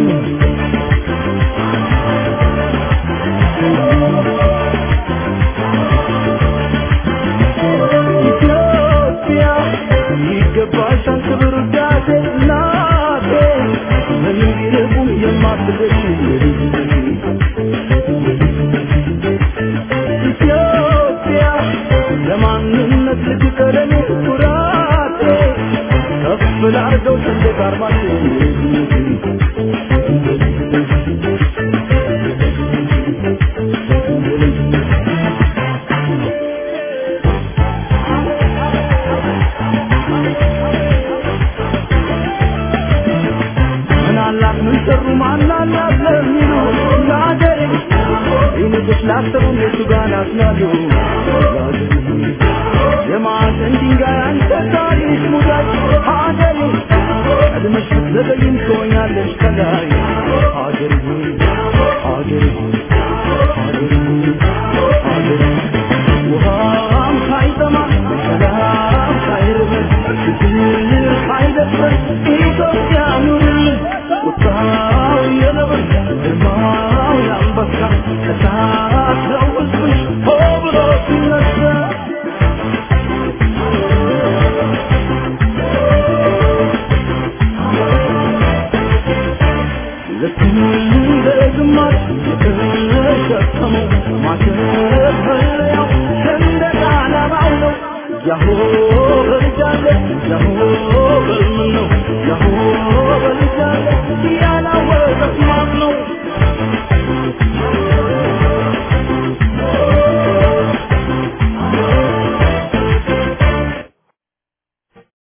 ኢትዮጵያ ይገባሻል ክብር ውዳሴ እናቴ ምንም ቢርቁም የማትደርሺ ኢትዮጵያ ለማንነት ልትቀረኔ ኩራቴ ከፍ ላርገው ሰንደቅ ዓርማችን ምን አላት ምን ሰሩ ማን አላት ለሚሉ ለአገሬ ይንቅሽ ላሰቡ እነሱ ጋር ናስላሉ የማዕዘን ድንጋይ አንተ ታሪክ ሙዳይ ሀገሬ ቀድመሽ ብትዘገይም ትሆኛለሽ ከላይ ሀገሬ ሆይ ሀገሬ ሆይ ሀገሬ ሆይ ሀገሬ ውሃም ሳይጠማ ሰላም ሳይርበን ችግር ሳይደፍረን ኢትዮጵያ ኑርልን ቁጣው የነብር ግርማው የአንበሳ እሳት ነው ሕዝብሽ ሆ ብሎ ሲነሳ ልክ እንደ ግማሽ የተሸከመው ማሸፈሪያው ሰንደቅ ዓላማው ነው። ያሆ በልጃለ ያሆ በልምን ነው ያሆ በልጃለ ያላወቀት ማን ነው?